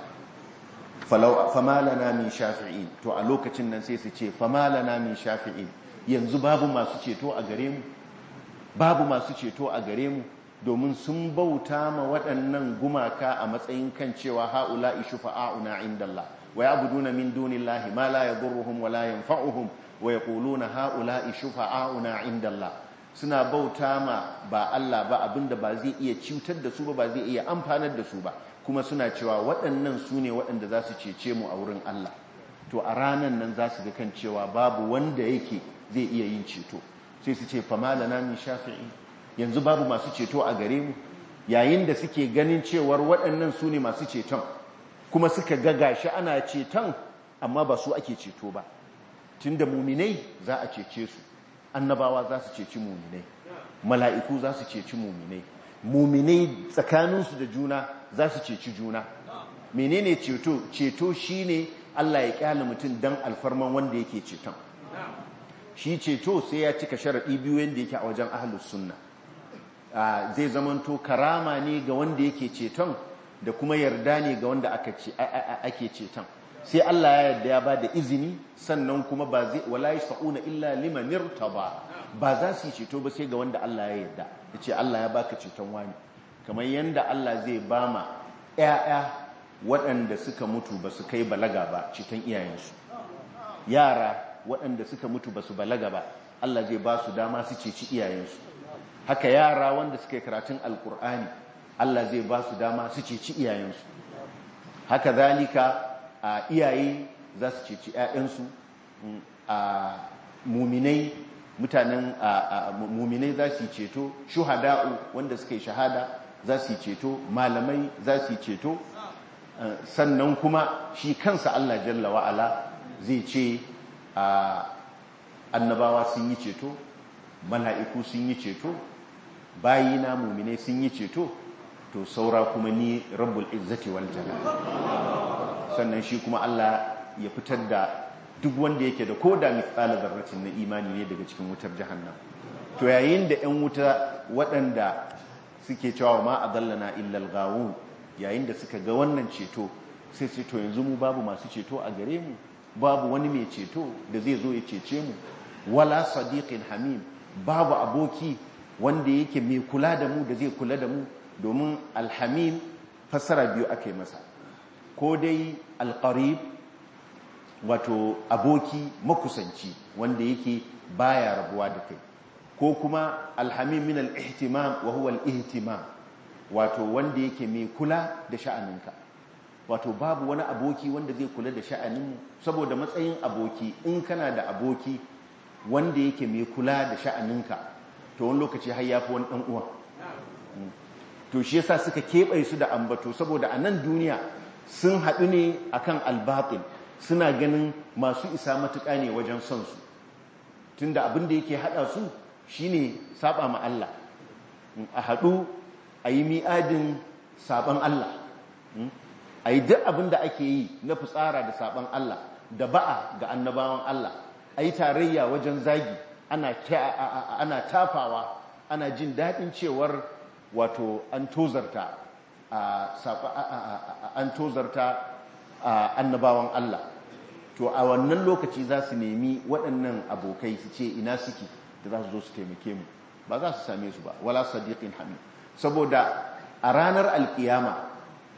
famalana min shafi'in to a lokacin nan sai su ce famalana min shafi'in yanzu babu masu ceto a gare mu babu masu ceto a gare mu domin sun bauta ma waɗannan gumaka a matsayin kan cewa ha'ula'i shufa'a'una indallah wa ya'buduna min dunillahi ma la yadurruhum wa la yanfa'uhum wa yaquluna ha'ula'i shufa'a'una indallah suna bauta ma ba Allah ba abinda ba zai iya cutar da su ba ba zai iya amfanar da su ba kuma suna cewa waɗannan su ne waɗanda za su cece mu a wurin Allah to a ranan nan za su ga kan cewa babu wanda yake zai iya yin ceto sai su ce famalana min shafi'i yanzu babu masu ceto a gare mu yayin da suke ganin cewar waɗannan su ne masu ceton kuma suka ga gashi ana ceton amma ba su ake ceto ba tunda muminai za a cece su annabawa za su ceci muminai mala'iku za su ceci muminai muminai tsakaninsu da juna za su ceci juna menene ceto ceto shine Allah ya kyale mutum dan alfarman wanda yake ceton shi ceto sai ya cika sharaɗi biyu yadda yake a wajen ahlus sunna zai zamanto karama ne ga wanda yake ceton da kuma yarda ne ga wanda ake ceton sai Allah ya yarda ya ba da izini sannan kuma ba zai wala yasfauna illa liman irtaba ba za su yi ceto ba sai ga wanda Allah ya yarda yace Allah ya baka ceton wani kamar yanda Allah zai bama ƴaƴa waɗanda suka mutu ba su kai balaga ba ceton iyayensu yara waɗanda suka mutu ba su balaga ba Allah zai ba su dama su ceci iyayensu haka yara wanda suka yi karatun alkur'ani Allah zai ba su dama su ceci iyayensu haka zalika a iyaye za su ceci 'ya'yansu a muminai mutanen muminai za su yi ceto shuhada'u wanda suka yi shahada za su yi ceto malamai za su yi ceto sannan kuma shi kansa Allah jalla wa'ala zai ce annabawa sun yi ceto mala'iku sun yi ceto bayina muminai sun yi ceto to saura kuma ni rabbul izzati wal jalal sannan shi kuma Allah ya fitar da duk wanda yake da koda mithqala dharratin na imani ne daga cikin wutar jahannam to yayin da 'yan wuta waɗanda suke cewa ma adallana illa al yayin da suka ga wannan ceto sai ce to yanzu mu babu masu ceto a gare mu babu wani mai ceto da zai zo ya cece mu wala sadiqin hamim babu aboki wanda yake mai kula da mu da zai kula da mu domin alhamim fassara biyu aka yi masa ko dai alqarib wato aboki makusanci wanda yake baya rabuwa da kai ko kuma alhamim min al-ihtimam wa huwa al-ihtimam wato wanda yake mai kula da sha'aninka wato babu wani aboki wanda zai kula da sha'aninmu saboda matsayin aboki in kana da aboki wanda yake mai kula da sha'aninka to wani lokaci har yafi wani dan uwa to shi yasa suka keɓe su da ambato saboda a nan duniya sun haɗu ne akan albatil suna ganin masu isa matuƙa ne wajen son su tunda abin da yake haɗa su shine saba ma Allah a haɗu a yi mi'adin saban Allah a yi duk abin da ake yi na fitsara da saban Allah da ba'a ga annabawan Allah a yi tarayya wajen zagi ana tafawa ana jin daɗin cewar wato an tozarta an tozarta annabawan Allah to a wannan lokaci za su nemi waɗannan abokai su ce ina suke da za su zo su taimake mu ba za su same su ba wala sadiqin hamid saboda a ranar alkiyama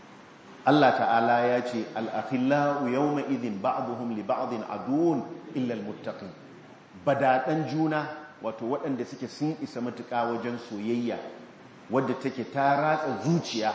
Allah ta'ala ya ce al'akhillahu yawma idhin ba'duhum li ba'din adun illa almuttaqin badadan juna wato waɗanda suke sun isa matuƙa wajen soyayya wadda take ta ratsa zuciya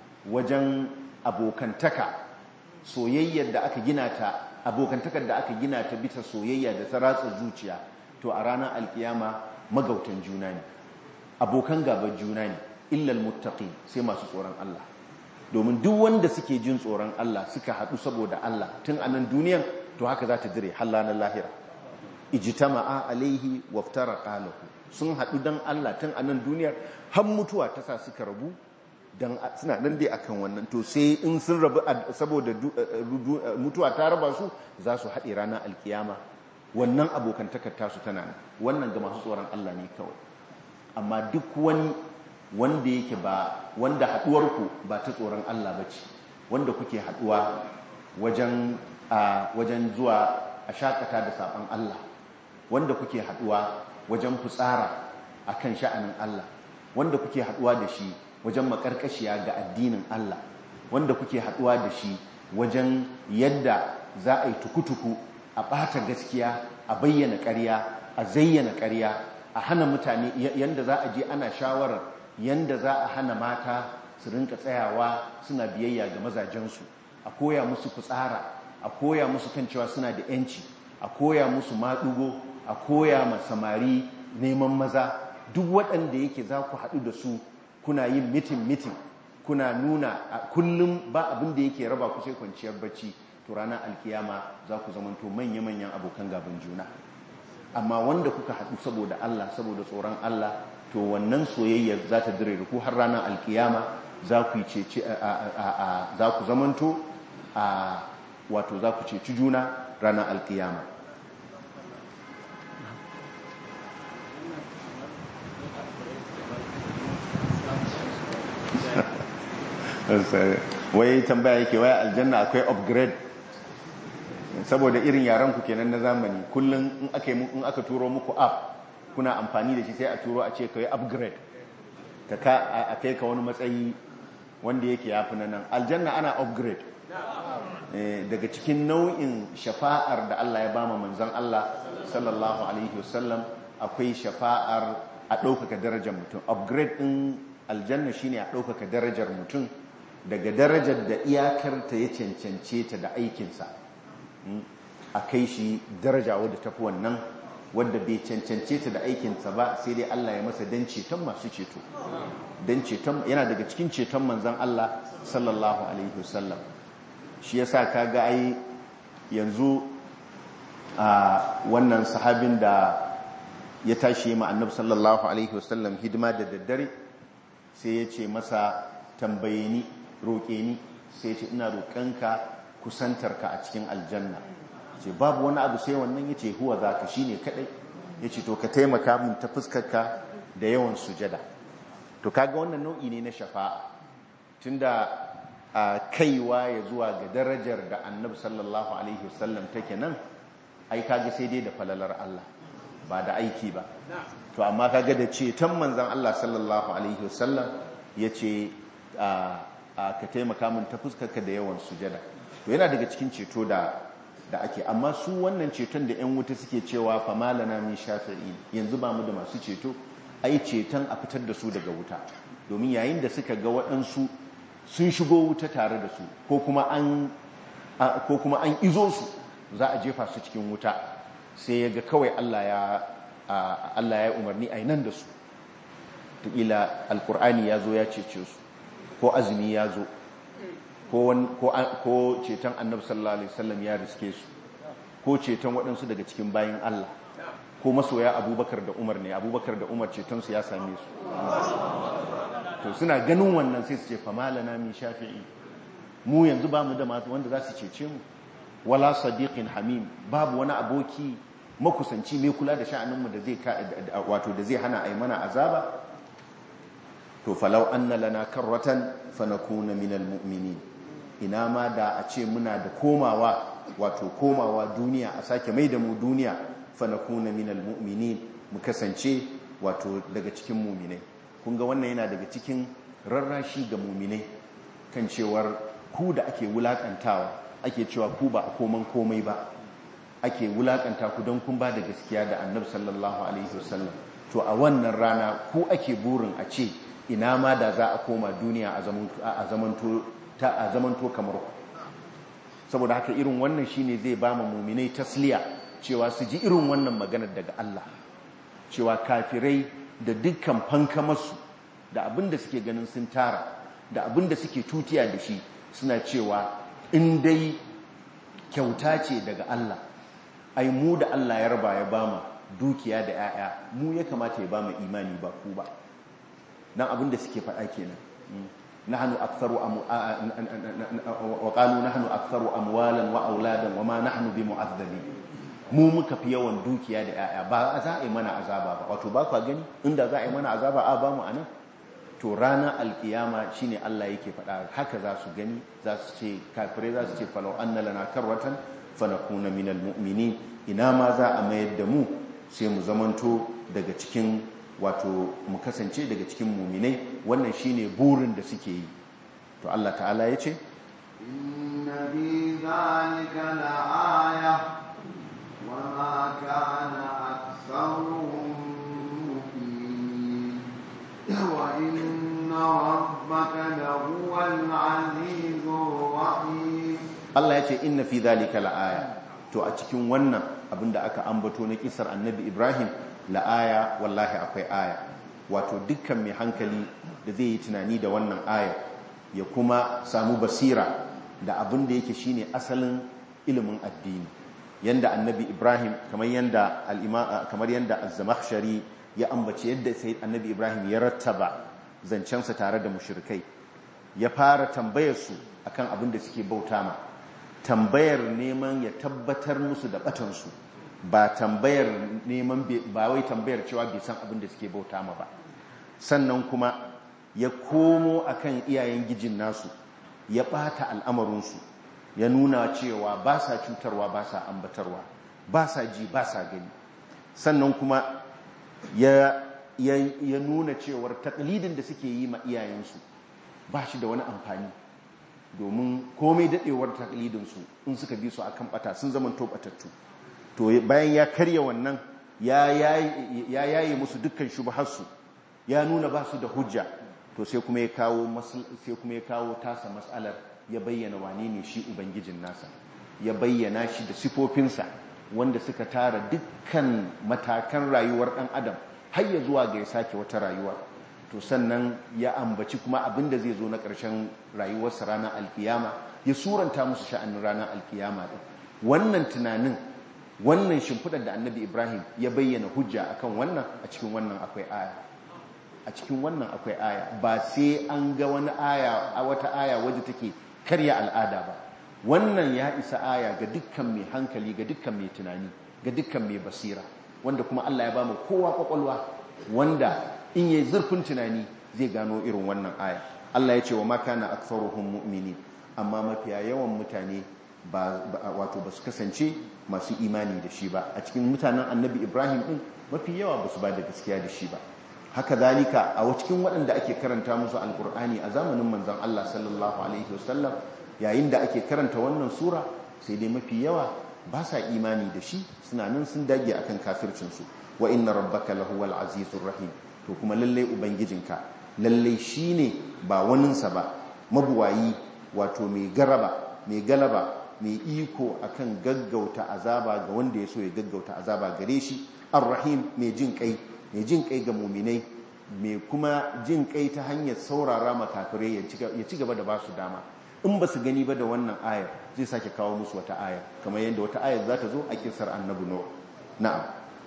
wajen abokantaka soyayyar da aka gina ta abokantakar da aka gina ta bisa soyayya da ta ratsa zuciya to a ranar alkiyama magautan juna ne abokan gaban juna ne illal muttaqin sai masu tsoron Allah domin duk wanda suke jin tsoron Allah suka haɗu saboda Allah tun anan duniyan to haka za ta dire hallanar lahira ijtama'a alaihi waftaraqa lahu sun haɗu dan Allah tun anan duniyar har mutuwa ta sa suka rabu dan suna nan dai akan wannan to sai in sun rabu saboda mutuwa ta raba su za su haɗe ranar alkiyama wannan abokantakar tasu tana nan wannan ga masu tsoron Allah ne kawai amma duk wani wanda yake ba wanda haɗuwarku ba ta tsoron Allah ba ce wanda kuke haɗuwa wajen wajen zuwa a shakata da saɓon Allah wanda kuke haɗuwa wajen fitsara akan sha'anin Allah wanda kuke haɗuwa da shi wajen makarkashiya ga addinin Allah wanda kuke haɗuwa da shi wajen yadda za a yi tukutuku a ɓata gaskiya a bayyana ƙarya a zayyana ƙarya a hana mutane yadda za a je ana shawarar yadda za a hana mata su rinka tsayawa suna biyayya ga mazajensu a koya musu fitsara a koya musu kan cewa suna da yanci a koya musu maɗugo a koya ma samari neman maza duk waɗanda yake za ku haɗu da su kuna yin mitin mitin kuna nuna kullum ba abin da yake raba ku sai kwanciyar bacci to ranar alkiyama za ku zamanto manya-manyan abokan gaban juna amma wanda kuka haɗu saboda Allah saboda tsoron Allah to wannan soyayya za ta dire ku har ranar alkiyama za ku cece za ku zamanto a wato za ku ceci juna ranar alkiyama wai tambaya yake waya aljanna akwai upgrade saboda irin yaran ku kenan na zamani kullum in aka in aka turo muku app kuna amfani da shi sai a turo a ce kai upgrade ka ka a kai ka wani matsayi wanda yake yafi na nan aljanna ana upgrade daga cikin nau'in shafa'ar da Allah ya bama manzon Allah sallallahu alaihi wasallam akwai shafa'ar a ɗaukaka darajar mutum upgrade ɗin aljanna shine a ɗaukaka darajar mutum daga darajar da iyakar ta ya cancance ta da aikinsa a kai shi daraja wadda tafi wannan wadda bai cancance ta da aikinsa ba sai dai Allah ya masa dan ceton masu ceto dan ceton yana daga cikin ceton manzon Allah sallallahu alaihi wasallam shi yasa kaga ai yanzu a wannan sahabin da ya tashi ma annabi sallallahu alaihi wasallam hidima da daddare sai ya ce masa tambaye ni roƙe ni sai ce ina roƙonka kusantarka a cikin aljanna ce babu wani abu sai wannan ya ce huwa za ka shi ne kaɗai ya ce to ka taimaka min ta fuskarka da yawan sujada to kaga wannan nau'i ne na shafa'a tunda a kaiwa ya zuwa ga darajar da annabi sallallahu alaihi wasallam take nan ai kaga sai dai da falalar Allah ba da aiki ba to amma kaga da ceton manzon Allah sallallahu alaihi wasallam yace ka taimaka min ta fuskarka da yawan sujada to yana daga cikin ceto da da ake amma su wannan ceton da yan wuta suke cewa fa malana min shafi'i yanzu ba mu da masu ceto ai ceton a fitar da su daga wuta domin yayin da suka ga waɗansu sun shigo wuta tare da su ko kuma an ko kuma an izo su za a jefa su cikin wuta sai ya ga kawai Allah ya Allah ya umarni a nan da su tukila alkur'ani ya zo ya cece su ko azumi ya zo ko ceton annabi sallallahu alaihi wasallam ya riske su ko ceton waɗansu daga cikin bayan Allah ko masoya abubakar da umar ne abubakar da umar cetonsu ya same su to suna ganin wannan sai su ce famalana min shafi'i mu yanzu ba mu da masu wanda za su cece mu wala sadiqin hamim babu wani aboki makusanci mai kula da sha'aninmu da zai wato da zai hana a yi mana azaba to falau anna lana karratan fanakuna minal mu'minin ina ma da a ce muna da komawa wato komawa duniya a sake mai da mu duniya fanakuna minal mu'minin mu kasance wato daga cikin muminai kun ga wannan yana daga cikin rarrashi ga muminai kan cewar ku da ake wulakantawa ake cewa ku ba a koman komai ba ake wulakanta ku don kun ba da gaskiya da annabi sallallahu alaihi wasallam to a wannan rana ku ake burin a ce ina ma da za a koma duniya a zamanto kamar ku saboda haka irin wannan shine zai ba mu muminai tasliya cewa su ji irin wannan maganar daga Allah cewa kafirai da dukkan fankamarsu da abin da suke ganin sun tara da abin da suke tutiya da shi suna cewa in dai kyauta ce daga Allah ai mu da Allah ya raba ya bamu dukiya da 'ya'ya mu ya kamata ya bamu imani ba ku ba dan abin da suke faɗa kenan nahnu aktharu wa qalu nahnu aktharu amwalan wa auladan wa ma nahnu bimu'azzabin mu muka fi yawan dukiya da 'ya'ya ba za a yi mana azaba ba wato ba kwa gani inda za a yi mana azaba a ba mu anan to ranar alkiyama shine Allah yake faɗa haka za su gani za su ce kafirai za su ce falau anna lana karwatan fanakuna minal mu'minin ina ma za a mayar da mu sai mu zamanto daga cikin wato mu kasance daga cikin muminai wannan shine burin da suke yi to Allah ta'ala ya ce inna bi zalika la'aya wa ma kana aktharuhum mu'minin wa inna rabbaka lahuwal azizur rahim Allah ya ce inna fi zalika la'aya to a cikin wannan abinda aka ambato na kisar annabi Ibrahim la'aya wallahi akwai aya wato dukkan mai hankali da zai yi tunani da wannan aya ya kuma samu basira da abin da yake shine asalin ilimin addini yanda annabi Ibrahim kamar yanda kamar yanda az-zamakhshari ya ambace yadda sai annabi Ibrahim ya rattaba zancensa tare da mushrikai ya fara tambayar su akan abin da suke bauta ma tambayar neman ya tabbatar musu da batansu ba tambayar neman ba wai tambayar cewa bai san abin da suke bauta ma ba sannan kuma ya komo akan iyayen gijin nasu ya bata al'amarinsu ya nuna cewa ba sa cutarwa ba sa ambatarwa ba sa ji ba sa gani sannan kuma ya, ya nuna cewar taklidin da suke yi ma iyayensu ba shi da wani amfani domin komai daɗewar taklidinsu in suka bi su akan bata sun zama tobatattu to bayan ya karya wannan ya yaye musu dukkan shubharsu ya nuna ba su da hujja to sai kuma ya kawo sai kuma ya kawo tasa mas'alar ya bayyana wane ne shi ubangijin nasa ya bayyana shi da sifofinsa wanda suka tara dukkan matakan rayuwar ɗan adam har ya zuwa ga ya sake wata rayuwa to sannan ya ambaci kuma abin da zai zo na ƙarshen rayuwarsa ranar alkiyama ya suranta musu sha'anin ranar alkiyama ɗin wannan tunanin wannan shimfiɗar da annabi ibrahim ya bayyana hujja akan wannan a cikin wannan akwai aya a cikin wannan akwai aya ba sai an ga wani aya a wata aya waje take karya al'ada ba wannan ya isa aya ga dukkan mai hankali ga dukkan mai tunani ga dukkan mai basira wanda kuma Allah ya ba mu kowa kwakwalwa wanda in yi zurfin tunani zai gano irin wannan aya Allah ya ce wa makana aktharuhum mu'minin amma mafiya yawan mutane ba wato ba su kasance masu imani da shi ba a cikin mutanen annabi Ibrahim din mafi yawa ba su ba da gaskiya da shi ba haka zalika a cikin waɗanda ake karanta musu alkur'ani a zamanin manzon Allah sallallahu alaihi wasallam yayin da ake karanta wannan sura sai dai mafi yawa ba sa imani da shi suna nan sun dage akan kafircinsu wa inna rabbaka lahuwal azizur rahim to kuma lalle ubangijinka lalle shine ba waninsa ba mabuwayi wato mai garaba mai galaba mai iko akan gaggauta azaba ga wanda ya so ya gaggauta azaba gare shi arrahim mai jin kai mai jin kai ga muminai mai kuma jin kai ta hanyar saurara makafirai ya ci gaba da ba su dama in ba su gani ba da wannan ayar zai sake kawo musu wata ayar kamar yadda wata ayar za ta zo a kisar annabi no na'am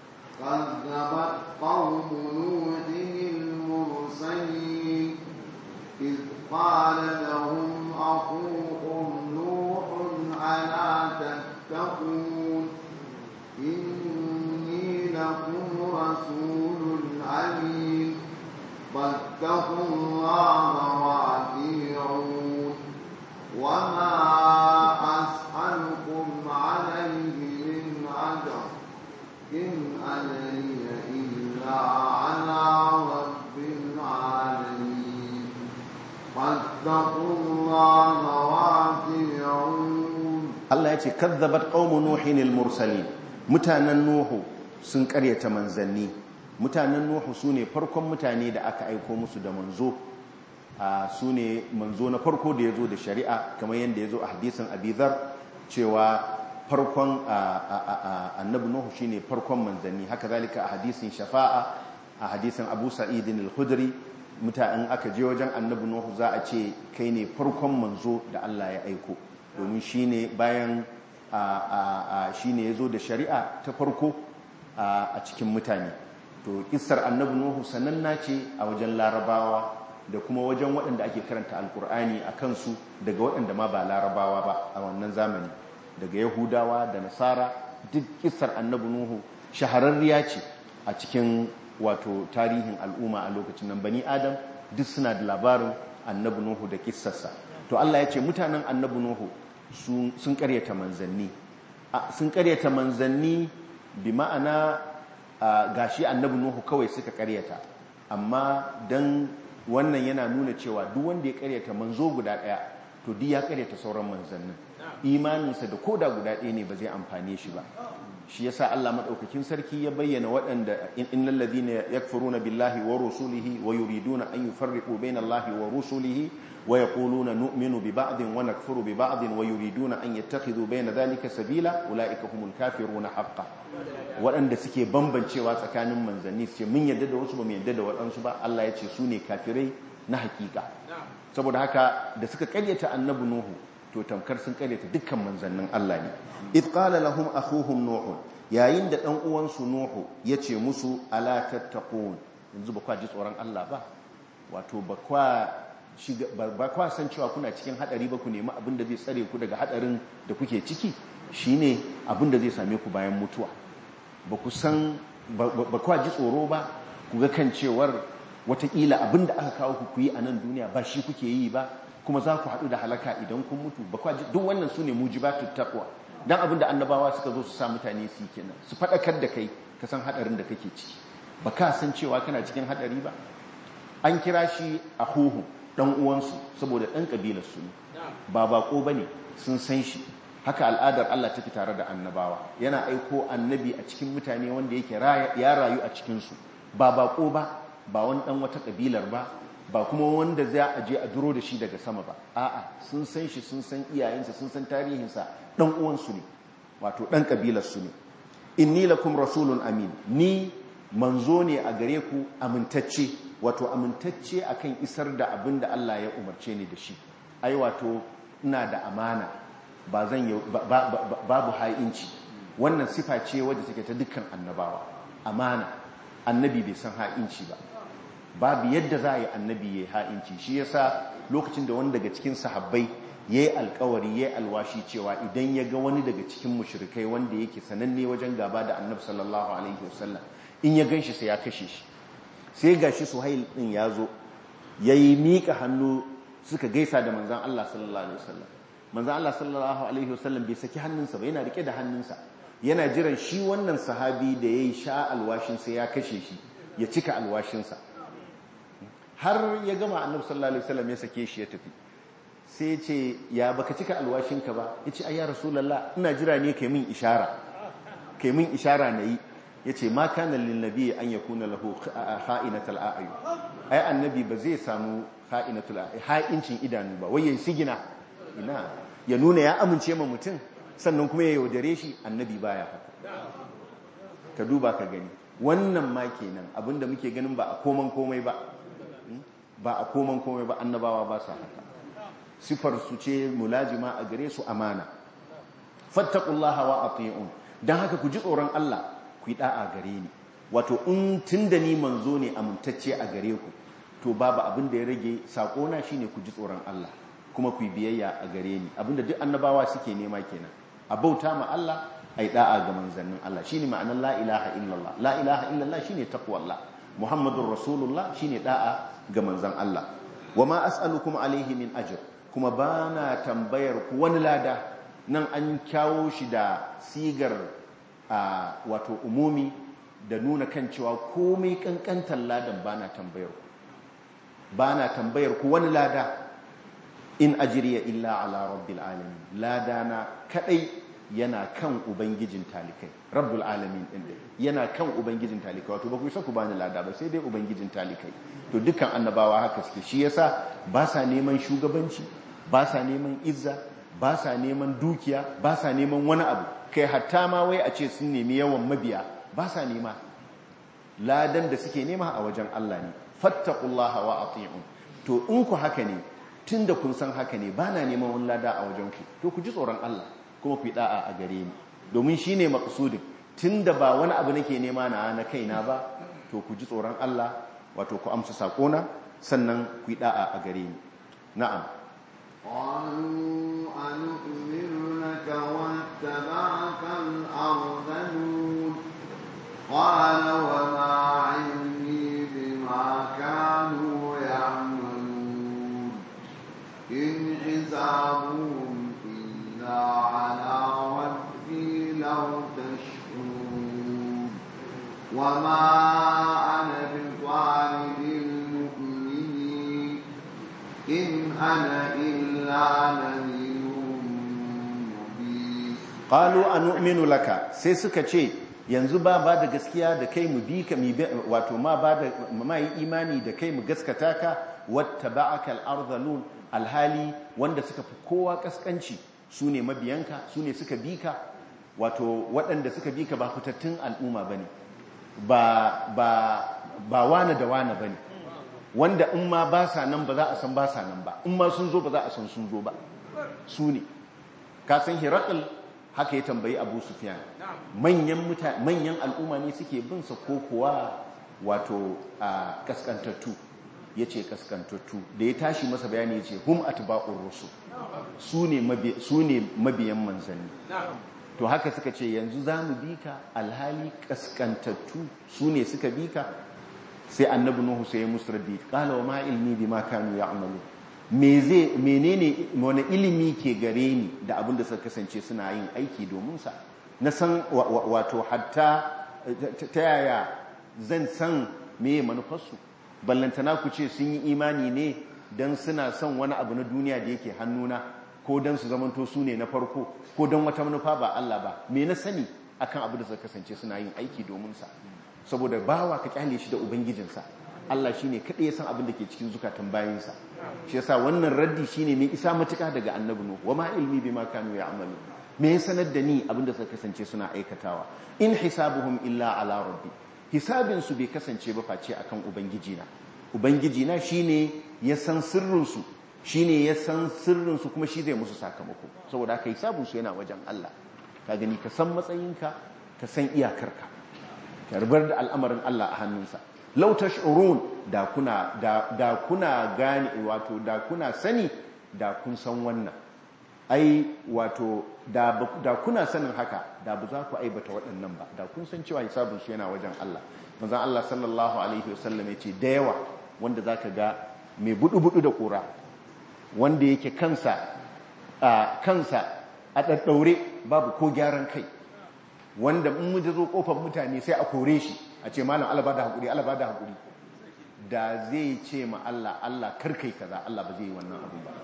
كذبت قوم نوح المرسلين إذ قال لهم أخوهم نوح ألا تتقون إن رسول أمين فاتقوا الله وأطيعون وما أسألكم عليه من أجر إن أجري إلا على رب العالمين فاتقوا الله وأطيعون Allah ya ce kazzabat qaumu nuhin al-mursalin mutanen nuhu sun karyata manzanni mutanen nuhu sune farkon mutane da aka aiko musu da manzo a sune manzo na farko da yazo da shari'a kamar yanda yazo a hadisin Abidhar cewa farkon annabi nuhu shine farkon manzanni haka zalika a hadisin shafa'a a hadisin Abu Sa'id al-Khudri mutanen aka je wajen annabi nuhu za a ce kai ne farkon manzo da Allah ya aiko domin shi ne bayan shi ne ya zo da shari'a ta farko a cikin mutane to kisar annabi nuhu sananna ce a wajen larabawa da kuma wajen waɗanda ake karanta alkur'ani a kansu daga waɗanda ma ba larabawa ba a wannan zamani daga yahudawa da nasara duk kisar annabi nuhu shahararriya ce a cikin wato tarihin al'umma a lokacin nan bani adam duk suna da labarin annabi nuhu da kissarsa to Allah ya ce mutanen annabi Nuhu sun karyata manzanni sun karyata manzanni bi ma'ana gashi annabi Nuhu kawai suka karyata amma dan wannan yana nuna cewa duk wanda ya karyata manzo guda daya to duk ya karyata sauran manzannin imaninsa da koda guda ɗaya ne ba zai amfane shi ba shi yasa Allah madaukakin sarki ya bayyana waɗanda innal ladina yakfuruna billahi wa rusulihi wa yuriduna an yufarriqu baina Allahi wa rusulihi wa yaquluna nu'minu bi ba'din wa nakfuru bi ba'din wa yuriduna an yattakhidhu baina dhalika sabila ulaika humul kafiruna haqqan waɗanda suke bambancewa tsakanin manzanni su ce mun yadda da wasu ba mu yadda da waɗansu ba Allah ya ce su ne kafirai na hakika saboda haka da suka karyata annabi nuhu to tamkar sun karyata dukkan manzannin Allah ne id qala lahum akhuhum nuh yayin da dan uwansu nuhu yace musu ala tattaqun yanzu ba kwa ji tsoron Allah ba wato ba kwa shiga ba kwa san cewa kuna cikin hadari ba ku nemi abin da zai tsare ku daga hadarin da kuke ciki shine abin da zai same ku bayan mutuwa ba ku san ba kwa ji tsoro ba ku ga kan cewar watakila abin da aka kawo ku yi a nan duniya ba shi kuke yi ba kuma za ku haɗu da halaka idan kun mutu ba kwa duk wannan su ne mujibatu taqwa dan abin da annabawa suka zo su sa mutane su kenan su faɗakar da kai ka san haɗarin da kake ciki ba ka san cewa kana cikin haɗari ba an kira shi a huhu ɗan uwansu saboda ɗan ƙabilar su ne ba baƙo ba ne sun san shi haka al'adar Allah take tare da annabawa yana aiko annabi a cikin mutane wanda yake ya rayu a cikinsu ba baƙo ba ba wani ɗan wata ƙabilar ba ba kuma wanda za a je a duro da shi daga sama ba a'a sun san shi sun san iyayensa sun san tarihinsa ɗan uwansu ne wato ɗan ƙabilarsu ne inni lakum rasulun amin ni manzo ne a gare ku amintacce wato amintacce akan isar da abin da Allah ya umarce ni da shi ai wato ina da amana ba zan babu ha'inci wannan sifa ce wadda take ta dukkan annabawa amana annabi bai san ha'inci ba babu yadda za a yi annabi ya ha'inci shi yasa lokacin da wani daga cikin sahabbai ya yi alkawari ya yi alwashi cewa idan ya ga wani daga cikin mushrikai wanda yake sananne wajen gaba da annabi sallallahu alaihi wasallam in ya gan shi sai ya kashe shi sai ga shi suhail din ya zo ya yi miƙa hannu suka gaisa da manzan Allah sallallahu alaihi wasallam manzan Allah sallallahu alaihi wasallam bai saki hannunsa ba yana rike da hannunsa yana jiran shi wannan sahabi da ya yi sha alwashin sai ya kashe shi ya cika alwashinsa har ya gama annabi sallallahu alaihi wasallam ya sake shi ya tafi sai ce ya baka cika alwashinka ba ya ce ayya rasulallah ina jira ne kai min ishara kai min ishara na yi ya ce ma kana linnabi an ya kuna lahu ha'inatul a'ayu ai annabi ba zai samu ha'inatul a'ayu ha'incin idanu ba wai ya sigina ina ya nuna ya amince ma mutum sannan kuma ya yaudare shi annabi baya haka ka duba ka gani wannan ma kenan abinda muke ganin ba a koman komai ba ba a koman komai ba annabawa ba sa haka sifar su ce mulajima a gare su amana fattaqullaha wa ati'un dan haka ku ji tsoron Allah ku yi da'a gare ni wato in tunda ni manzo ne amintacce a gare ku to babu abin da ya rage sako na shine ku ji tsoron Allah kuma ku yi biyayya a gare ni abinda duk annabawa suke nema kenan a bauta ma Allah ai da'a ga manzannin Allah shine ma'anar la ilaha illallah la ilaha illallah shine taqwallah muhammadur rasulullah shine da'a ga manzan Allah wama as'alukum alaihi min ajr kuma bana tambayar ku wani lada nan an kyawo shi da sigar wato umumi da nuna kan cewa komai kankantar ladan bana tambayar ku bana tambayar ku wani lada in ajriya illa ala rabbil alamin ladana kadai yana kan ubangijin talikai rabbul alamin din yana kan ubangijin talikai wato ba ku isa ku bani lada ba sai dai ubangijin talikai to dukkan annabawa haka suke shi yasa ba sa neman shugabanci ba sa neman izza ba sa neman dukiya ba sa neman wani abu kai hatta ma wai a ce sun nemi yawan mabiya ba sa nema ladan da suke nema a wajen Allah ne fattaqullaha wa ati'un to in ku haka ne tunda kun san haka ne bana neman wani lada a wajen ku to ku ji tsoron Allah kuma ku yi da'a a gare ni domin shine maqsudin tunda ba wani abu nake nema na na kaina ba to ku ji tsoron Allah wato ku amsa sakona sannan ku yi da'a a gare ni na'am قالوا أنؤمن لك واتبعك الأرذلون قال وما علمي بما كانوا يعملون إن حسابهم إلا على ربي لو تشكرون وما أنا بطارد المؤمنين إن أنا إلا نذير مبين qalu anu'minu laka sai suka ce yanzu ba ba da gaskiya da kai mu bi ka wato ma ba da ma yi imani da kai mu gaskata ka wattaba'aka al-ardhalun alhali wanda suka fi kowa kaskanci sune mabiyanka sune suka bi ka wato waɗanda suka bi ka ba fitattun al'umma bane ba ba ba wane da wane bane wanda in ma ba sa nan ba za a san ba sa nan ba in ma sun zo ba za a san sun zo ba su ne ka san hirakul haka ya tambayi abu sufyan manyan manyan al'umma ne suke bin sa ko kuwa wato a kaskantattu yace kaskantattu da ya tashi masa bayani yace hum atba'ur rusul su ne mabiyan manzanni to haka suka ce yanzu za mu bi ka alhali kaskantattu su ne suka bi ka sai annabi nuhu sai musu raddi qala wa ma ilmi bima kanu ya'malu me zai menene wani ilimi ke gare ni da abin da suka kasance suna yin aiki domin sa na san wato hatta ta yaya zan san meye manufarsu ballantana ku ce sun yi imani ne dan suna son wani abu na duniya da yake hannuna ko dan su zamanto su ne na farko ko dan wata manufa ba Allah ba me na sani akan abu da suka kasance suna yin aiki domin sa saboda bawa ka kyale shi da ubangijinsa Allah shine kadai ya san abin da ke cikin zukatan bayinsa shi yasa wannan raddi shine mai isa matuka daga annabi nuhu wama ilmi bima kanu ya'malu me ya sanar da ni abin da suka kasance suna aikatawa in hisabuhum illa ala rabbi hisabin su bai kasance ba face akan ubangijina ubangijina shine ya san sirrin su shine ya san sirrin su kuma shi zai musu sakamako saboda haka hisabun su yana wajen Allah ka gani ka san matsayinka ka san iyakarka karbar da al'amarin Allah a hannunsa lau tash'urun da kuna da, da kuna gane wato da kuna sani da kun san wannan ai wato da, da kuna sanin haka da ba za ku aibata waɗannan ba da kun san cewa hisabun su yana wajen Allah manzon Allah sallallahu alaihi wasallam ya ce da yawa wanda zaka ga mai budu-budu da kura wanda yake kansa a kansa a daddaure babu ko gyaran kai wanda in mu zo kofar mutane sai a kore shi a ce malam Allah ba da hakuri Allah ba da hakuri da zai ce ma Allah Allah karkai kaza Allah ba zai yi wannan abu ba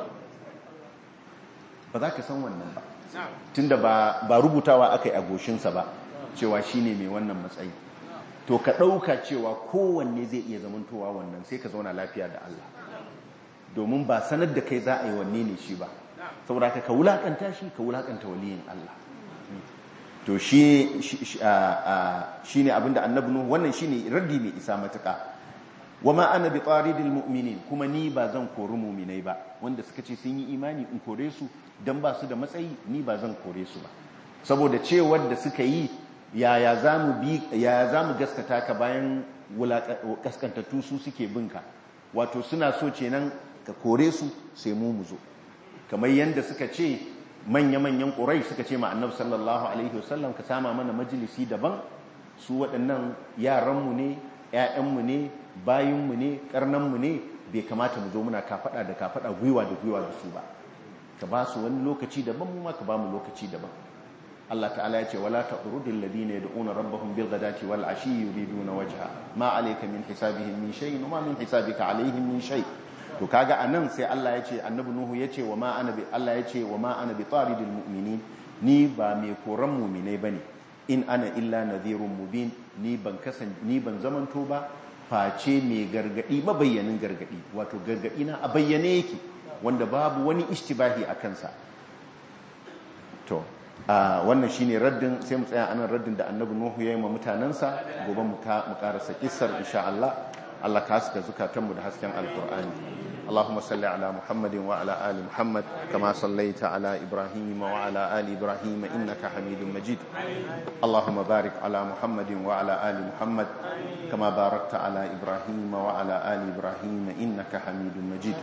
ba za ka san wannan ba tunda ba ba rubutawa aka yi a goshinsa ba cewa shine mai wannan matsayi to ka ɗauka cewa kowanne zai iya zamantowa wannan sai ka zauna lafiya da Allah domin ba sanar da kai za a yi wanne ne shi ba saboda ka ka wulakanta shi ka wulakanta waliyin Allah to shi ne abinda annabi nuhu wannan shine raddi mai isa matuka wama ana bi taridil mu'minin kuma ni ba zan kori mu'minai ba wanda suka ce sun yi imani in kore su dan ba su da matsayi ni ba zan kore su ba saboda cewar da suka yi yaya zamu bi yaya zamu gaskata ka bayan kaskantattu su suke binka wato suna so kenan ka kore su sai mu mu zo kamar yanda suka ce manya-manyan ƙurai suka ce ma annabi sallallahu alaihi wasallam ka sama mana majalisi daban su waɗannan yaranmu ne 'ya'yanmu ne bayinmu ne ƙarnanmu ne bai kamata mu zo muna kafaɗa da kafaɗa gwiwa da gwiwa da su ba ka ba su wani lokaci daban mu ma ka ba mu lokaci daban Allah ta'ala ya ce wala taqrudul ladina yad'una rabbahum bil ghadati wal ashi yuriduna wajha ma alayka min hisabihim min shay'in wa ma min hisabika alaihim min shay to kaga anan sai Allah ya ce annabi nuhu ya ce wa ma ana bi Allah ya ce wa ma ana bi taridil mu'minin ni ba mai koran mu'minai bane in ana illa nadhirun mubin ni ban kasan ni ban zamanto ba face mai gargadi mabayyanin gargadi wato gargadi na a bayyane yake wanda babu wani ishtibahi a kansa to wannan shine raddin sai mu tsaya anan raddin da annabi nuhu ya yi ma mutanansa gobe mu karasa kissar insha Allah Allah ka haska zukatanmu da hasken alkur'ani اللهم صل على محمد وعلى آل محمد كما صليت على إبراهيم وعلى آل إبراهيم إنك حميد مجيد اللهم بارك على محمد وعلى آل محمد كما باركت على إبراهيم وعلى آل إبراهيم إنك حميد مجيد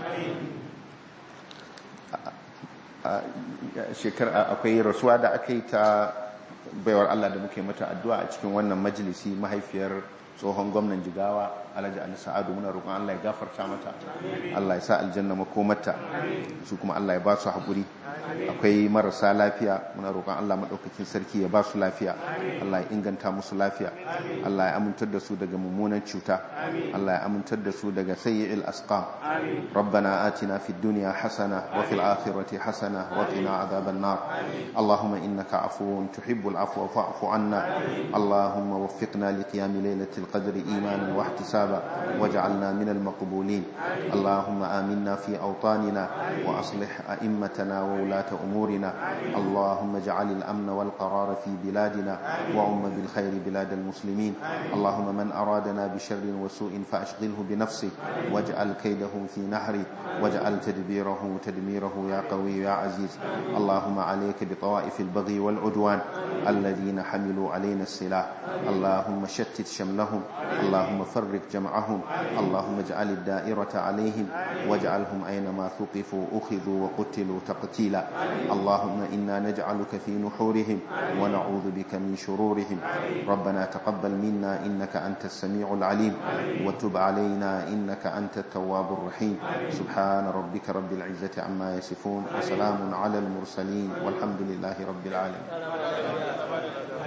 shekara akwai rasuwa da aka yi ta baiwar Allah da muke mata addu'a a cikin wannan majalisi mahaifiyar tsohon gwamnan jigawa alhaji ali sa'adu muna roƙon Allah ya gafarta mata Allah ya sa aljanna makomarta su kuma Allah ya ba su haƙuri akwai marasa lafiya muna roƙon Allah maɗaukakin sarki ya ba su lafiya Allah ya inganta musu lafiya Allah ya amintar da su daga mummunan cuta Allah ya amintar da su daga sayyi'il asqam rabbana atina fid dunya hasana wa fil akhirati hasana wa qina adhaban nar allahumma innaka afuwun tuhibbul afwa fa'fu anna allahumma waffiqna li qiyam laylatil qadri imanan wa ihtisaba waj'alna min al maqbulin allahumma aminna fi awtanina wa aslih a'immatana wa ولاة أمورنا اللهم اجعل الأمن والقرار في بلادنا وعم بالخير بلاد المسلمين اللهم من أرادنا بشر وسوء فأشغله بنفسه واجعل كيده في نحره واجعل تدبيره تدميره يا قوي يا عزيز اللهم عليك بطوائف البغي والعدوان الذين حملوا علينا السلاح اللهم شتت شملهم اللهم فرق جمعهم اللهم اجعل الدائرة عليهم واجعلهم أينما ثقفوا أخذوا وقتلوا تقتيلا اللهم إنا نجعلك في نحورهم ونعوذ بك من شرورهم ربنا تقبل منا إنك أنت السميع العليم وتب علينا إنك أنت التواب الرحيم سبحان ربك رب العزة عما يصفون وسلام على المرسلين والحمد لله رب العالمين